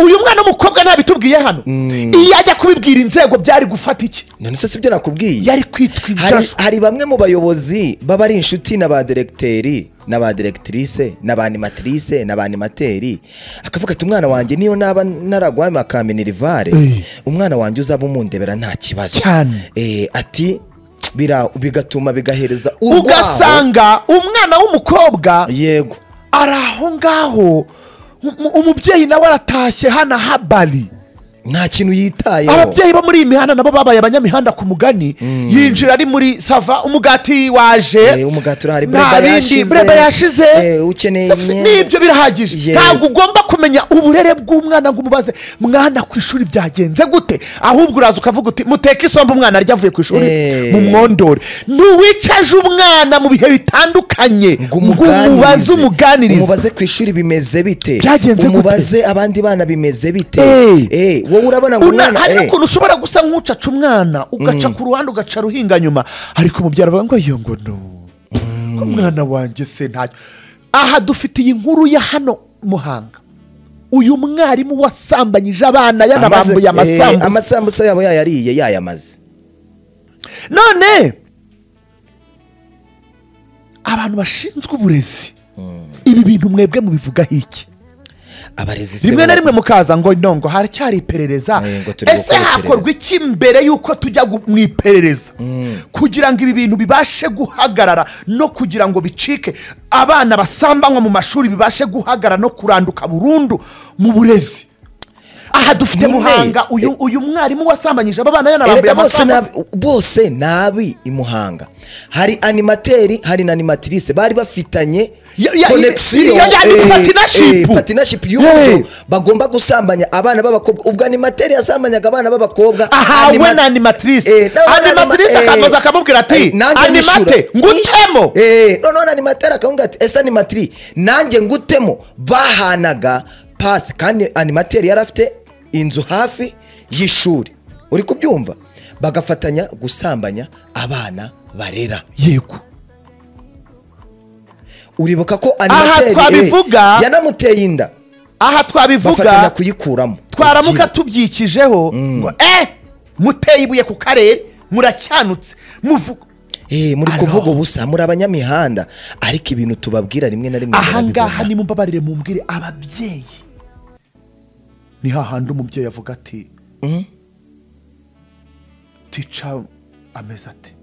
B: uyu mwana w'umukobwa ntabitubwiye hano iyo ajya kubibwira inzego byari gufata iki
C: none se sibyo nakubwiye
B: yari kwitwa
C: hari,
B: ibyashu
C: hari bamwe mu bayobozi baba ari inshuti na ba direkteri na ba direktrise na ba animatrice na ba animateri akavuga ati umwana wanjye niyo naba naragwame akamena irivare
B: Eh.
C: umwana wanjye uzaba umundebera nta kibazo
B: Cyane.
C: Eh, ati bira- bigatuma bigahereza urwaho.
B: ugasanga umwana w'umukobwa
C: yego
B: ari aho ngaho um- umubyeyi nawe aratashye hano ahabari
C: nta kintu yitayeho
B: ababyeyi bo muri iyi mihanda nabo babaye abanyamihanda ku mugani yinjira ari muri sava umugati waje
C: Eh, umugati urahari,
B: nta
C: bureba
B: bindi,
C: yashize.
B: bureba yashize
C: Eh, ukeneye
B: Safi,
C: imyenda.
B: nibyo birahagije
C: Yego.
B: ntabwo ugomba kumenya uburere bw'umwana ngo umubaze mwana ku ishuri byagenze gute ahubwo uraza ukavuga uti muteke isombe umwana arya avuye ku ishuri
C: Eh.
B: mu mwondore ntiwicaje umwana mu bihe bitandukanye
C: ngo
B: ngo umubaze umuganirize
C: umubaze ku ishuri bimeze bite
B: Byagenze gute?
C: umubaze abandi bana bimeze bite
B: Eh.
C: Eh, wowe urabona ngo
B: Una-
C: umwana
B: hari
C: eh,
B: n'ukuntu ushobora gusa nk'ucaca umwana ugaca ku ruhande ugaca ruhinga nyuma ariko umubyara avuga ngo iyo ngo no umwana wanjye se ntacyo aha dufitiye inkuru ya hano muhanga uyu mwarimu wasambanyije abana
C: amaze-
B: yanabambuye
C: eh,
B: amasambu
C: amasambusa yabo yayariye yayamaze
B: none abantu bashinzwe uburezi ibi bintu mwebwe mubivugaho iki
C: abarezi se
B: rimwe na
C: baba-
B: rimwe mukaza ngo no ngo haracyari iperereza
C: Eh, ngo turi
B: ese
C: gukora iperereza.
B: hakorwa iki mbere y'uko tujya gu- mu iperereza kugira ngo ibi bintu bibashe guhagarara no kugira ngo bicike abana basambanywa mu mashuri bibashe guhagarara no kuranduka burundu mu burezi aha dufite
C: Nyine,
B: muhanga uyu uyu mwarimu wasambanyije aba bana yanabambuye
C: Erega bose
B: amasambu
C: nabi- bose nabi i muhanga hari animateri hari na animatrice bari bafitanye
B: Ya- ya-
C: connection,
B: ya- ya-
C: eh,
B: partnership.
C: eh, partnership
B: Yeah.
C: y'uburyo bagomba gusambanya abana b'abakobwa ubwo animateri yasambanyaga abana b'abakobwa
B: ahawe
C: anima-
B: na animatrice
C: Eh, nawe na anima-
B: animatrice
C: eh,
B: akaza akamubwira ati
C: eh, nanjye
B: animate
C: nyishyura."
B: ngutemo
C: Eh, noneho na animateri akamubwira ati ese animatiri nanjye ngutemo bahanaga pasi kandi animateri yari afite inzu hafi y'ishuri uri kubyumva bagafatanya gusambanya abana barera
B: yego
C: uribuka ko animateri
B: twabivuga-
C: eh, yanamuteye inda
B: aha twabivuga
C: bafatanya kuyikuramo
B: twaramuka
C: Ugira.
B: tubyikijeho ngo eh muteye ibuye ku karere muracyanutse muvuga
C: Eh, muri
B: Alors.
C: kuvuga ubusa muri abanyamihanda ariko ibintu tubabwira rimwe na rimwe
B: ahangaha
C: barabibona.
B: nimumbabarire mumbwire ababyeyi ni hahandi umubyeyi avuga ati tica ameze ate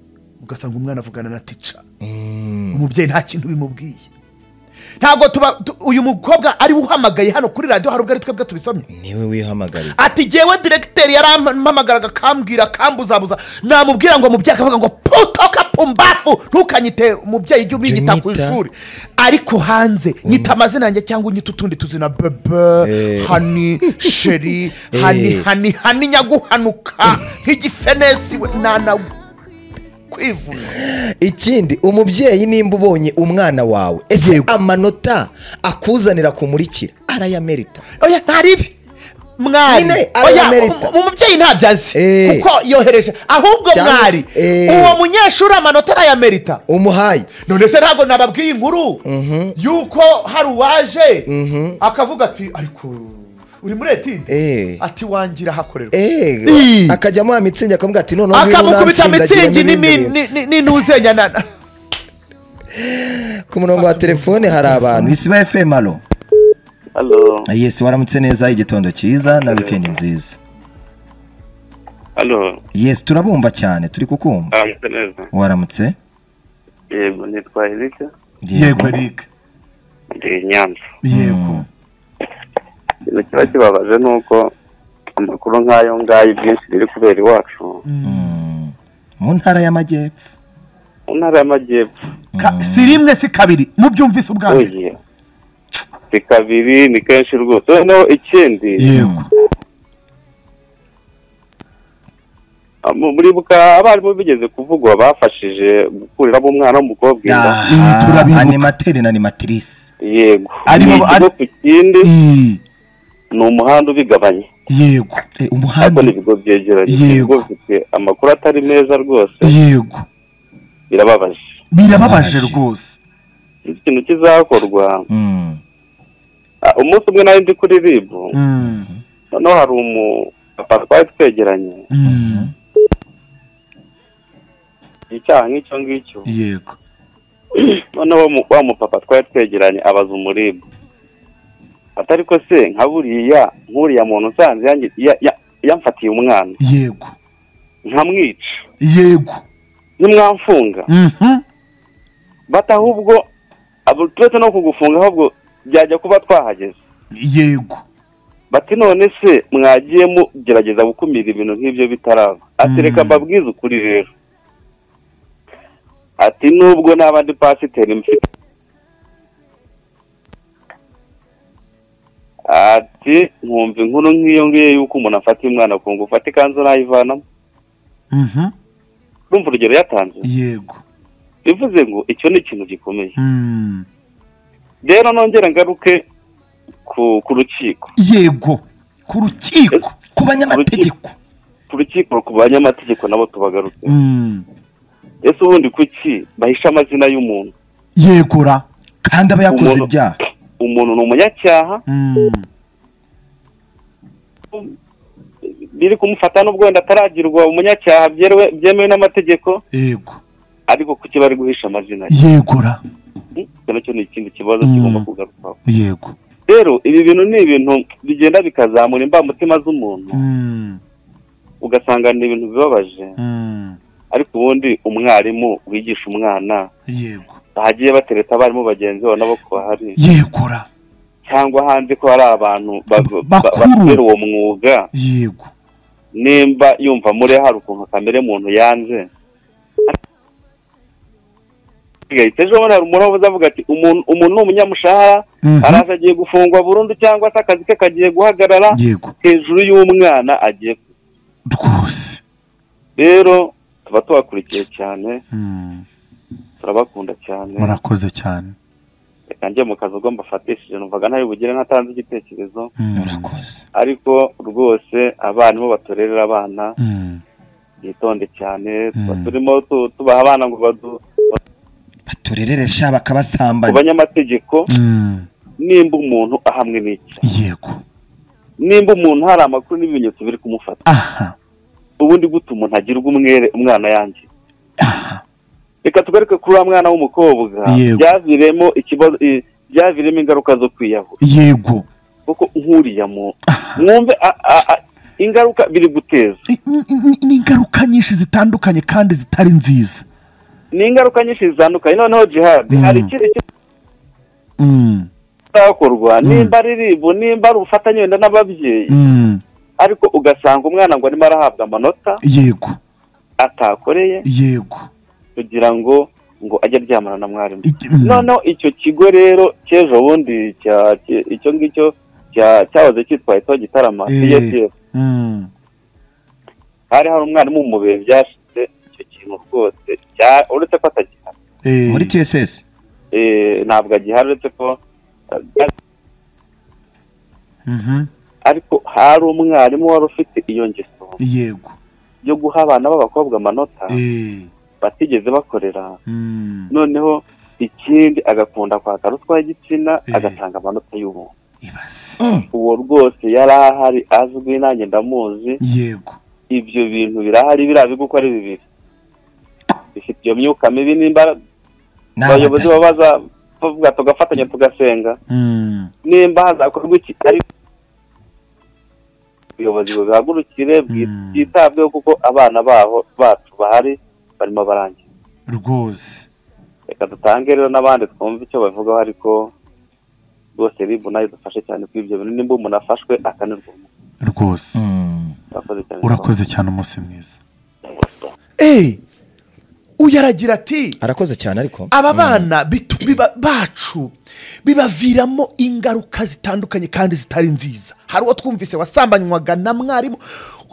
B: ugasanga umwana avugana na tica umubyeyi nta kintu bimubwiye ntabwo tuba tu- uyu mukobwa ari we uhamagaye hano kuri radiyo hari ubwo ari twebwe tubisomye
C: niwe wihamagariye
B: ati jyewe direkiteri yarampamagaraga akambwira akambuzabuza namubwira ngo mubyeyi akavuga ngo putoka pumbafu ntukanyite umubyeyi ujye ubinyita ku
C: Jyumwita.
B: ishuri ariko hanze nyita amazina yanjye cyangwa unyita utundi tuzina bebe hani sheri hani
C: Eh.
B: hani hani nyaguhanuka nk'igifenesi we nana kwivuna
C: ikindi umubyeyi nimba ubonye umwana wawe ese
B: Yego.
C: amanota akuzanira kumurikira arayamerita
B: oya ntaribi mwari
C: Nyine
B: oya
C: arayamerita.
B: mu- umubyeyi ntabyo azi
C: Eh.
B: kuko yohereje ahubwo
C: Cyangwa-
B: mwari
C: Eh.
B: uwo munyeshuri amanota arayamerita
C: umuhaye
B: none se ntabwo nababwiye inkuru y'uko hari uwaje akavuga ati ariko uri muri etide
C: Eh.
B: ati wangira hakorerwa Ii.
C: eee akajyamo ya mitsingi akavuga ati noneho ngwino
B: akamukubita
C: unansindagire
B: mitsingi
C: n'ibindi
B: n'imi-
C: bintu."
B: ni- ni- n'intuzenyanana
C: ku murongo wa telefone hari abantu bisiba fm alo
A: halo
C: yesi waramutse neza igitondo cyiza na wikendi nziza
A: halo
C: yesi turabumva cyane turi kukumva
A: aramutse neza
C: waramutse
A: yego nitwa erike
B: eric
A: ndi i nyanza
B: yego
A: ikintu kiba kibabaje ni uko amakuru nk'ayo ngayo ibyinshi biri kubera iwacu
C: Mm. mu ntara y'amajyepfo
A: mu ntara y'amajyepfo
B: Ka- si rimwe si kabiri mubyumvise ubwa mbere
A: ugiye ni kabiri ni kenshi rwose noneho ikindi
B: yego
A: mu- muribuka abarimu bigeze kuvugwa bafashije gukuriramo umwana w'umukobwa inda
B: Ii, turabibuka.
C: animateri na animatrice
A: yego
B: Ari mu-
A: ni ikigo ku kindi
B: Ii,
A: ni umuhanda ubigabanya
B: yego
A: ariko
C: Eh,
A: ni
C: umuhanda
A: ibigo byegeranye
B: Yego.
A: ibigo bifite amakuru atari meza rwose
B: yego
A: birababaje
B: birababaje
C: Birababaje.
B: rwose
A: iki kintu kizakorwa
C: Mm.
A: Ah, umunsi umwe nari ndi kuri ribu
B: Mm.
E: noneho hari umupapa twari twegeranye icyaha nk'icyo ngicyo
B: yego
E: noneho mu- wa mupapa twari twegeranye abaza umuribwa atari ko se nka buriya nk'uriya muntu usanze yangi- ya- ya- yamfatiye umwana
B: yego
E: nkamwica
B: yego
E: ntimwamfunga
B: Mhm.
E: bata ahubwo abo- turetse no kugufunga ahubwo byajya kuba twahageze
B: yego
E: bati none se mwagiye mugerageza gukumira ibintu nk'ibyo bitaraba ati
B: Mm.
E: reka mbabwize ukuri rero ati nubwo n'abandi pasiteri mfite ati nkumva inkuru nk'iyo ngiyo y'uko umuntu afata umwana ku ngufu ati kanzu nayivanamo
B: Mhm.
E: urumva urugero yatanze
B: yego
E: bivuze ngo icyo ni ikintu gikomeye
B: Mm.
E: rero nongera ngaruke ku ku rukiko
B: yego ku rukiko
C: ku banyamategeko
E: ku rukiko ku banyamategeko nabo tubagarutse
B: Mm.
E: ese ubundi kuki bahisha amazina y'umuntu
B: yego ra
C: kandi aba yakoze
E: Umuntu-
C: ibyaha
E: umuntu ni umunyacyaha
B: Mm.
E: biri kumufata n'ubwo wenda ataragirwa umunyacyaha byerewe- byemewe n'amategeko
B: yego
E: ariko kuki bari guhisha amazina ye
B: yego ra
E: Hmm? icyo nacyo ni ikindi kibazo
B: Mm.
E: kigomba kugarukwaho
B: yego
E: rero ibi bintu ni ibintu bigenda bikazamura imbamutima z'umuntu
B: Mm.
E: ugasanga ni ibintu bibabaje
B: Mm.
E: ariko ubundi umwarimu wigisha umwana
B: yego
E: bagiye batereta abarimu bagenzi babo nabo ko bahari
B: yego ra
E: cyangwa hanze ko hari abantu ba- ba-
B: Bakuru.
E: bakorera uwo mwuga
B: yego
E: nimba yumva muri hari ukuntu kamere muntu yanze gahita ejo bundi hari umuntu uza avuga ati umuntu umuntu ni umunyamushahara
B: Mhm.
E: araza agiye gufungwa burundu cyangwa se akazi ke kagiye guhagarara
B: yego
E: hejuru y'umwana agiye ku-"
B: rwose
E: rero tuba tubakurikiye cyane
B: Mm.
E: turabakunda cyane
B: murakoze cyane
E: reka njye mu kazi ubwo mbafatishije numvaga ntari bugire ntatanze igitekerezo
B: Mm.
C: murakoze
E: ariko rwose abarimu batorerera abana
B: Mm.
E: bitonde cyane tuba
B: Mm.
E: turimo tu- tubaha abana ngo badu-
C: baturereresha
E: ku
C: bakabasambanya
E: banyamategeko
B: Mm.
E: nimba umuntu ahamwe n'icya
B: yego
E: nimba umuntu hari amakuru n'ibimenyetso biri kumufata
B: aha
E: ubundi gute umuntu agirwa umwere umwana yanjye
B: aha
E: reka tugaruke kuri wa mwana w'umukobwa
B: Yego.
E: byaviremo ikibazo i- byaviremo ingaruka zo kwiyahura
B: yego
E: kuko nkuriya mu
B: aha
E: mwumve a- a- a- ingaruka biri guteza
B: I- i- i- ni ingaruka nyinshi zitandukanye kandi zitari nziza
E: ni ingaruka nyinshi zitandukanye noneho jihad
B: Mm.
E: hari ikindi
B: Mm,
E: kizakorwa
B: Mm.
E: nimba ari ribu nimba ari ubufatanye wenda n'ababyeyi
B: mm,
E: ariko ugasanga umwana ngo arimo arahabwa amanota
B: yego
E: atakoreye
B: yego
E: kugira ngo ngo ajye aryamana na mwarimu
B: I- mm,
E: noneho icyo kigo rero cy'ejo bundi cya- cya- icyo ngicyo cya- cyahoze cyitwa ito gitarama
B: Eh.
E: CSF.
B: mm,
E: hari hari umwarimu mu bihe byashize icyo kintu rwose cya- uretse ko atagihari
B: eh,
C: muri tss
E: Eh, ntabwo agihari uretse ko eh,
B: mhm,
E: ariko hari umwarimu wari ufite iyo ngeso
B: yego
E: yo guha abana b'abakobwa amanota
B: eh,
E: batigeze bakorera
B: mm,
E: noneho ikindi agakunda kwaka ruswa y'igitsina
B: Eh.
E: agatanga amanota y'ubuntu
B: ibaze
C: Mm.
E: uwo rwose yari ahari azwi nanjye ndamuzi
B: yego
E: ibyo bintu birahari biriya bigo uko ari bibiri bifite iyo myuka mibi nimba
C: Ni
E: abayobozi
C: abadamu.
E: babaza tuvuga tugafatanya tugasenga
B: mm,
E: nimba hazakorwa iki ariko ubuyobozi bubihagurukire bwi-
B: Mm.
E: bwitabweho kuko abana baho bacu bahari barimo barangira
B: rwose
E: reka dutange rero n'abandi twumve icyo bavugaho ariko rwose ribu nayo dufashe cyane kuri ibyo bintu nimba umuntu afashwe akanirwa
B: rwose
C: Mm.
E: urakoze cyane
B: urakoze cyane umunsi mwiza eee uyu aragira ati
C: arakoze cyane ariko
B: aba bana bitu- biba- bacu bibaviramo ingaruka zitandukanye kandi zitari nziza hari uwo twumvise wasambanywaga na mwarimu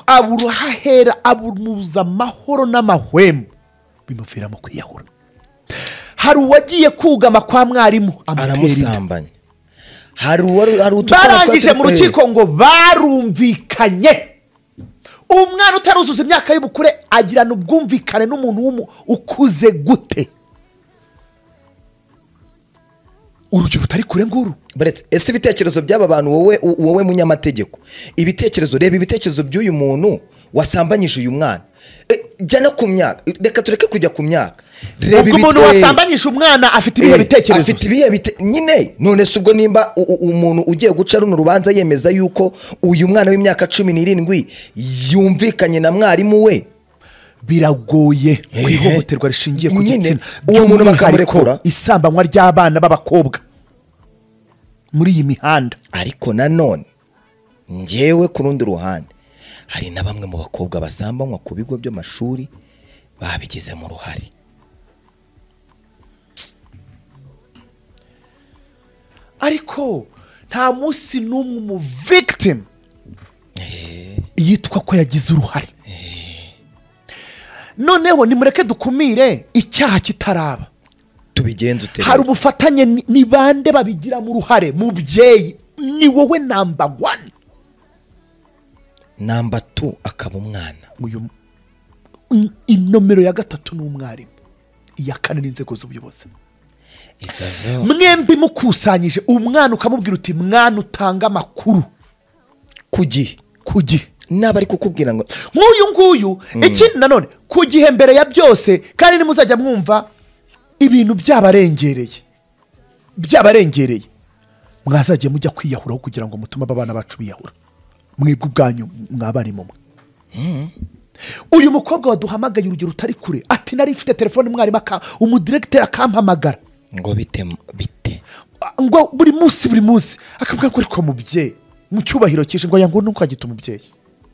B: abura aho ahera abunuza amahoro n'amahwemo bimuviramo kwiyahura hari uwagiye kugama kwa mwarimu amutera inda
C: aramusambanya hari uwari hari utukara
B: barangije
C: twari-
B: mu rukiko ngo barumvikanye umwana utaruzuza imyaka y'ubukure agirana ubwumvikane n'umuntu w'umu- ukuze gute urugero tutari kure nguru
C: buretse ese ibitekerezo by'aba bantu wowe wowe munyamategeko ibitekerezo reba ibitekerezo by'uyu muntu wasambanyije uyu mwana E, jya no ku myaka reka tureke kujya ku myaka reba
B: ubwo umuntu
C: ibitwenge.
B: wasambanyije umwana afite ibihe
C: Eh,
B: bitekerezo
C: afite ibihe bite nyine none se ubwo nimba u- u- umuntu ugiye guca runo rubanza yemeza yuko uyu mwana w'imyaka cumi n'irindwi yumvikanye na mwarimu we
B: biragoye
C: Eh.
B: ku ihohoterwa rishingiye ku
C: Nyine,
B: gitsina
C: uwo muntu
B: by'umwihariko
C: bakamurekura.
B: isambanywa ry'abana b'abakobwa muri iyi mihanda
C: ariko nanone ngewe ku rundi ruhande hari na bamwe mu bakobwa basambanywa ku bigo by'amashuri babigizemo uruhare
B: ariko nta munsi n'umwe umu victim yitwa ko yagize uruhare noneho nimureke dukumire icyaha kitaraba
C: tubigenze ute
B: hari ubufatanye ni- ni bande babigiramo uruhare mubyeyi ni wowe namba wani
C: namba tu akaba umwana
B: uyu n- inomero ya gatatu ni umwarimu iya kane ni inzego z'ubuyobozi
C: izo zo
B: mwembi mukusanyije umwana ukamubwira uti mwana utanga amakuru
C: ku gihe
B: ku gihe
C: naba ari kukubwira ngo
B: nk'uyu nguyu ikindi nanone ku gihe mbere ya byose kandi nimuzajya mwumva ibintu byabarengereye byabarengereye mwazajya mujya kwiyahuraho kugira ngo mutume aba bana bacu biyahura mwebwe ubwanyu mwabarimu mwe uyu mukobwa waduhamagaye urugero utari kure ati nari mfite telefone mwarimu aka umudiregiteri akampamagara
C: ngo bite bite
B: ngo buri munsi buri munsi akabwira ko ariko mubyeyi mu cyubahiro cyinshi ngo yangu ntukagite umubyeyi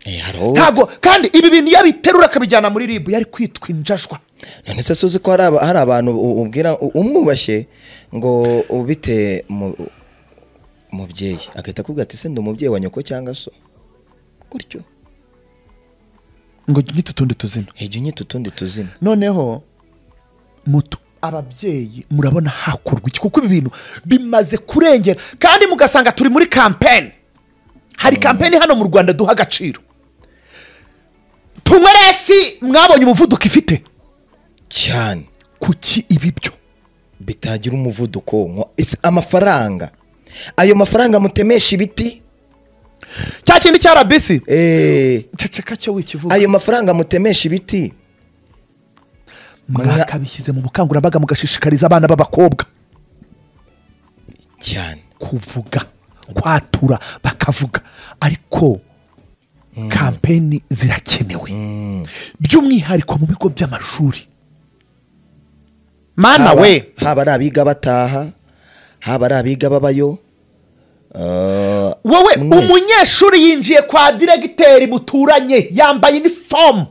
C: Eh, hari uwo-
B: ntabwo kandi ibi bintu iyo abiterura akabijyana muri ribu yari kwitwa injajwa
C: none se suzi ko hari aba- hari abantu u- ubwira u- umwubashye ngo ubite mu- umubyeyi agahita akubwira ati senda umubyeyi wa nyoko cyangwa so gutyo
B: ngo nyite utundi tuzina
C: hejya unyita utundi tuzina
B: noneho mutu ababyeyi murabona hakorwa iki kuko ibi bintu bimaze kurengera kandi mugasanga turi muri kampeni hari kampeni hano mu rwanda duha agaciro tunywe resi mwabonye umuvuduko ifite
C: cyane
B: kuki ibi byo
C: bitagira umuvuduko nko- ese amafaranga ayo mafaranga mutemesha ibiti
B: cya kindi cya rabisi
C: eh,
B: ceceka cyo wikivuga
C: ayo mafaranga mutemesha ibiti
B: mwakabishyize mu bukangurambaga mugashishikariza abana b'abakobwa
C: cyane
B: kuvuga kwatura bakavuga ariko kampeni zirakenewe by'umwihariko mu bigo by'amashuri mana
C: Haba-
B: we
C: haba ari abiga bataha haba ari abiga babayo eh,
B: wowe
C: mwese.
B: umunyeshuri yinjiye kwa diregiteri muturanye yambaye inifomu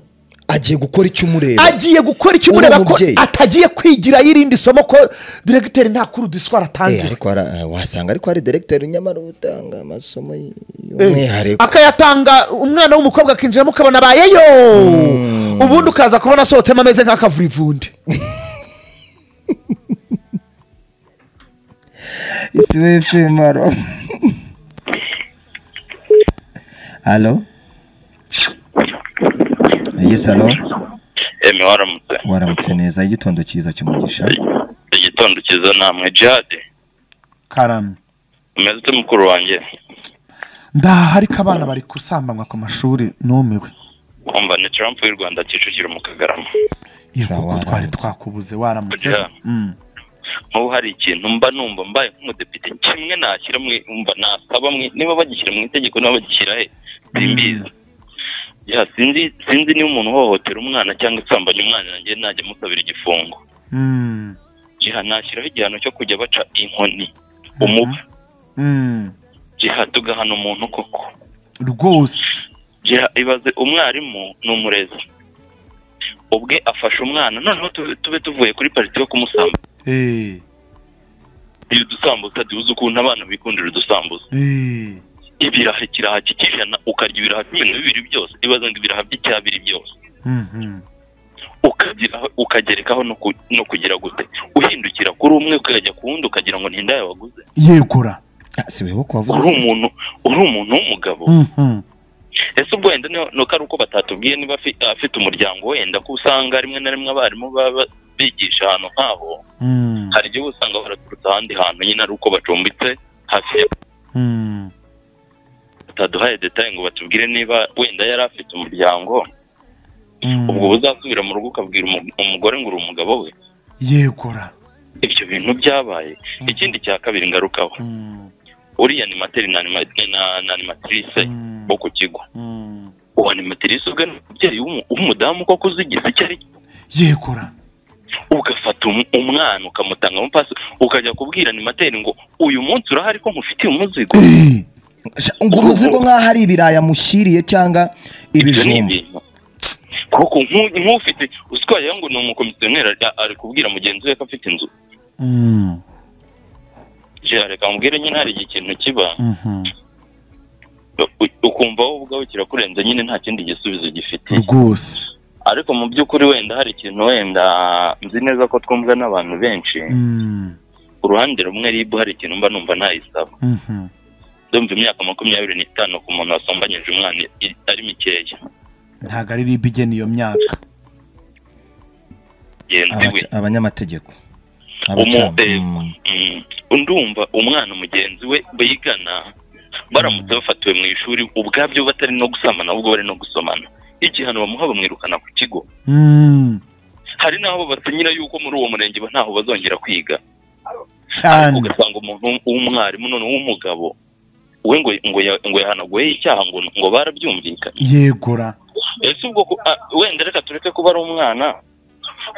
C: agiye gukora icyo umureba
B: agiye gukora icyo
C: Uri
B: umureba ko
C: umubyeyi.
B: atagiye kwigira irindi somo ko diregiteri nta kuru diswara
C: Eh,
B: atangira
C: ariko hara- eh, wasanga ariko hari deregiteri nyamara uba utanga amasomo y-
B: Eh,
C: y'umwihariko
B: akayatanga umwana w'umukobwa akinjiramo ukabona abayeyo ubundi ukaza kubona asohotsemo ameze nk'akavurivundi
C: isi wese maro halo yes halo
A: eme waramutse
C: waramutse neza igitondo cyiza cy'umugisha
A: igitondo cyiza namwe jihadi
B: karame
A: umeze ute mukuru wanjye
B: ndaha ariko abana bari gusambanywa ku mashuri numiwe
A: kumva ni trump y'u rwanda kicukiro mu kagarama
B: kuko
C: Waramutse.
B: twari twakubuze waramutse
A: Kugira.
B: Mm.
A: nk'ubu hari ikintu mba numva mbaye nk'umudepite kimwe nashyira mu mva nasaba mwe niba bagishyira mu itegeko niba bagishyira he simbizi ya sinzi sinzi niba umuntu uhohotera umwana cyangwa usambanya umwana nanjye najya amusabira igifungo
B: Mm.
A: jiha nashyiraho igihano cyo kujya baca inkoni umuba
B: Mm.
A: jiha tugahana umuntu koko
B: rwose
A: jiha ibaze umwarimu ni umurezi ubwe afashe umwana noneho tube tube tuvuye kuri pariti yo kumusamba
B: Eh,
A: iyo udusambuza tuzi ukuntu abana bikundira udusambuza
B: eh.
A: ibiraha ikiraha cy'ijana ukarya ibiraha cumi na bibiri byose ibaze ngo ibiraha by'icyabiri byose
B: Mhm.
A: ukagira ukagerekaho no ku- no kugira gute uhindukira kuri umwe ukajya ku wundi ukagira ngo ni inda yabaguze
B: yegura
C: Ah, si wewe ko
A: uri
C: wavuze
A: umuntu uri umuntu w'umugabo
B: Mhm.
A: ese ubwo wenda ni uko ari uko batatubwiye niba afi- afite umuryango wenda ko usanga rimwe na rimwe abarimu baba bigisha ahantu nk'aho
B: Mm,
A: hari igihe uba usanga baraturutse ahandi hantu nyine ari uko bacumbitse hafi ya
B: mm,
A: bataduhaye detaye ngo batubwire niba wenda yari afite umuryango
B: mm.
A: ubwo uzasubira mu rugo ukabwira umu- umugore ngo uri umugabo we
B: yegura
A: ibyo bintu byabaye ikindi cya kabiri ngarukaho
B: Mm,
A: uriya ni materi na anima- na- na animatrice
B: Mm.
A: wo ku kigo
B: mm.
A: uwo animatrice ubwe ni umubyeyi w'umu- w'umudamu koko uzigize icyo ari cyo
B: yegura
A: ugafata umu- umwana ukamutanga mu pasi ukajya kubwira animateri ngo uyu munsi urahari ko nkufitiye umuzigo
B: Eh,
C: ngo umuzigo nk'aho ari ibirayi amushyiriye cyangwa
A: ibyo ni
C: ibijumba
A: ibintu kuko nk'u- nk'ufite uswayeho ngo ni umukomisiyoneri ari- ari kubwira mugenzi we ko afite inzu
B: mm,
A: Je, reka mubwire nyine hari igihe ikintu kiba
B: mhm.
A: u- ukumva wowe ubwawe kirakurenze nyine nta kindi gisubizo gifite
B: rwose
A: ariko mu by'ukuri wenda hari ikintu wenda nzi neza ko twumva n'abantu benshi
B: Mm,
A: uruhande rumwe ribu hari ikintu mba numva ntayisaba
B: mhm.
A: ndumva imyaka makumyabiri n'itanu ku muntu wasombanyije umwana i- ari mikeya
B: ntabwo ari riba igena iyo myaka
A: genzi we
C: Abaca- abanyamategeko
A: Umu-
C: abacamanza
A: eh,
C: Mm.
A: mm, ndumva umwana mugenzi we bigana baramutse bafatiwe mu ishuri ubwabyo batari no gusambana ahubwo bari no gusomana igihano bamuha bamwirukana ku kigo
B: Mm,
A: hari n'aho basinyira yuko muri uwo murenge ba- ntaho bazongera kwiga ariko
B: cyane
A: ugasanga umuntu w'umwarimu none w'umugabo we ngo ngo ya- ngo yahanaguyeho icyaha ngo ngo barabyumvikanye
B: yegura
A: ese ubwo ku- ah, wenda reka tureke kuba ari umwana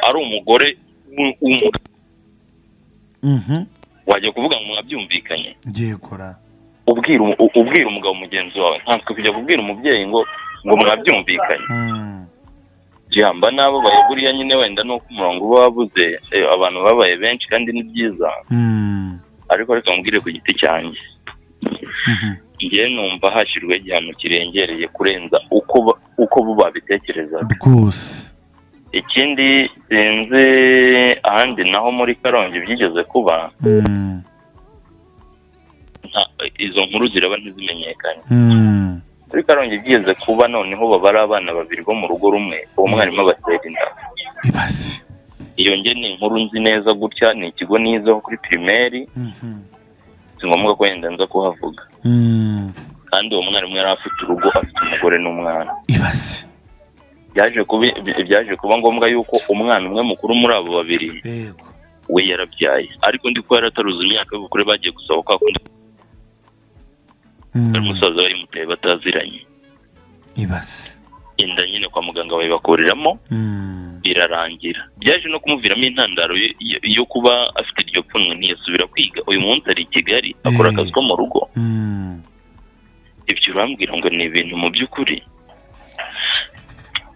A: ari umugore w'u- w'umugabo
B: Mhm,
A: wajya kuvuga ngo mwabyumvikanye
B: yegura
A: ubwira umu- u- ubwira umugabo mugenzi wawe ntabwo kujya kubwira umubyeyi ngo ngo mwabyumvikanye
B: Mm,
A: jamba n'abo bayeguriye nyine wenda nuko umurongo uba wabuze eh, abantu babaye benshi kandi ni byiza
B: mm,
A: ariko reka mubwire ku giti cyanjye
B: mhm.
A: njye numva hashyirwaho igihano kirengereye kurenza uko ba- uko bo babitekerezaga
B: rwose
A: ikindi sinzi ahandi naho muri karongi byigeze kuba
B: Mm,
A: nta- izo nkuru ziraba ntizimenyekanye
B: mm.
A: muri karongi byigeze kuba noneho babara abana babiri bo mu rugo rumwe uwo mwarimu abatera inda
B: ibaze
A: iyo nge ni inkuru nzi neza gutya ni ikigo nizeho kuri pirimeri
B: Mhm,
A: si ngombwa ko wenda nza kuhavuga
B: mm,
A: kandi uwo mwarimu yari afite urugo afite umugore n'umwana
B: ibaze
A: byaje kuba byaje kuba ngombwa yuko umwana umwe mukuru muri abo babiri
B: yego
A: we yarabyaye ariko ndi ko yarataruza imyaka y'ubukure bagiye gusaba kwa kundi
B: Mm,
A: ari umusaza wayimuteye bataziranye
B: ibaze
A: inda nyine kwa muganga bayibakuriramo
B: Mm,
A: birarangira byaje no kumuviramo intandaro yo- yo- yo kuba afite iryo pfunwe ntiyasubira kwiga uyu munsi ari i kigali akora
B: Eh.
A: akazi ko mu rugo
B: mm.
A: ibyo urambwira ngo ni ibintu mu by'ukuri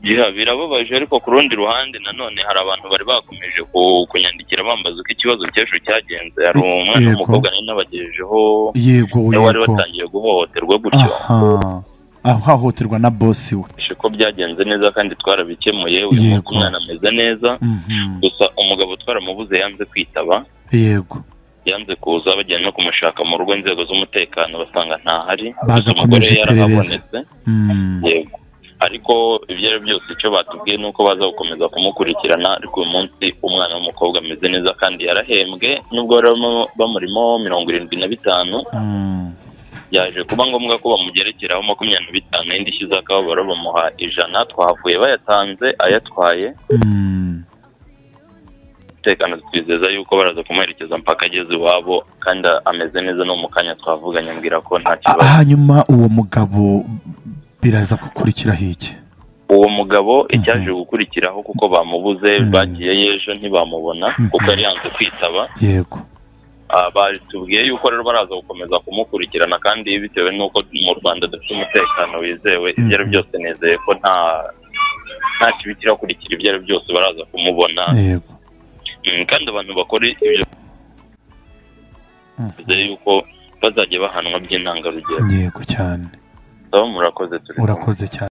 A: Yeah, birababaje ariko ku rundi ruhande nanone hari abantu bari bakomeje ku- kunyandikira bambaza uko ikibazo cy'ejo cyagenze hari
B: Yego.
A: umwana w'umukobwa nari nabagejejeho
B: yego
A: nawe wari
B: yego
A: watangiye guhohoterwa gutyo
B: aha ahohoterwa na bosi we
A: Bishe ko byagenze neza kandi twarabikemuye uyu munsi
B: Yego.
A: umwana ameze neza
B: Mhm,
A: gusa umugabo twaramubuze yanze kwitaba
B: yego
A: yanze kuza bajyanye no kumushaka mu rugo inzego z'umutekano basanga ntahari gusa
B: Bagakomeje
A: umugore
B: iperereza.
A: yarahabonetse
B: Mm,
A: yego ariko ibyo ari byo byose icyo batubwiye ni uko baza gukomeza kumukurikirana ariko uyu munsi umwana w'umukobwa ameze neza kandi yarahembwe nubwo bari bamo- bamurimo mirongo irindwi na bitanu
B: mm,
A: byaje kuba ngombwa ko bamugerekeraho makumyabiri na bitanu y'indishyi z'akababaro bamuha ijana twahavuye bayatanze ayatwaye
B: mm,
A: umutekano twizeza yuko baraza kumuherekeza mpaka ageze iwabo kandi ameze neza no mu kanya twavuganye ambwira ko nta
B: Ah,
A: kibazo
B: hanyuma uwo mugabo biraza gukurikiraho iki
A: uwo mugabo icyaje gukurikiraho kuko bamubuze bagiye y'ejo ntibamubona kuko yari yanze kwitaba
B: yego
A: Ah, batubwiye yuko rero baraza gukomeza kumukurikirana kandi bitewe n'uko mu rwanda dufite umutekano wizewe ibyo ari byose nizeye ko nta nta kibi kirakurikira ibyo ari byose baraza kumubona
B: yego
A: Mm, kandi abantu bakora ibyo nizeye yuko bazajya bahanwa by'intangarugero
B: yego cyane
A: saba murakoze turi kumwe.
B: urakoze cyane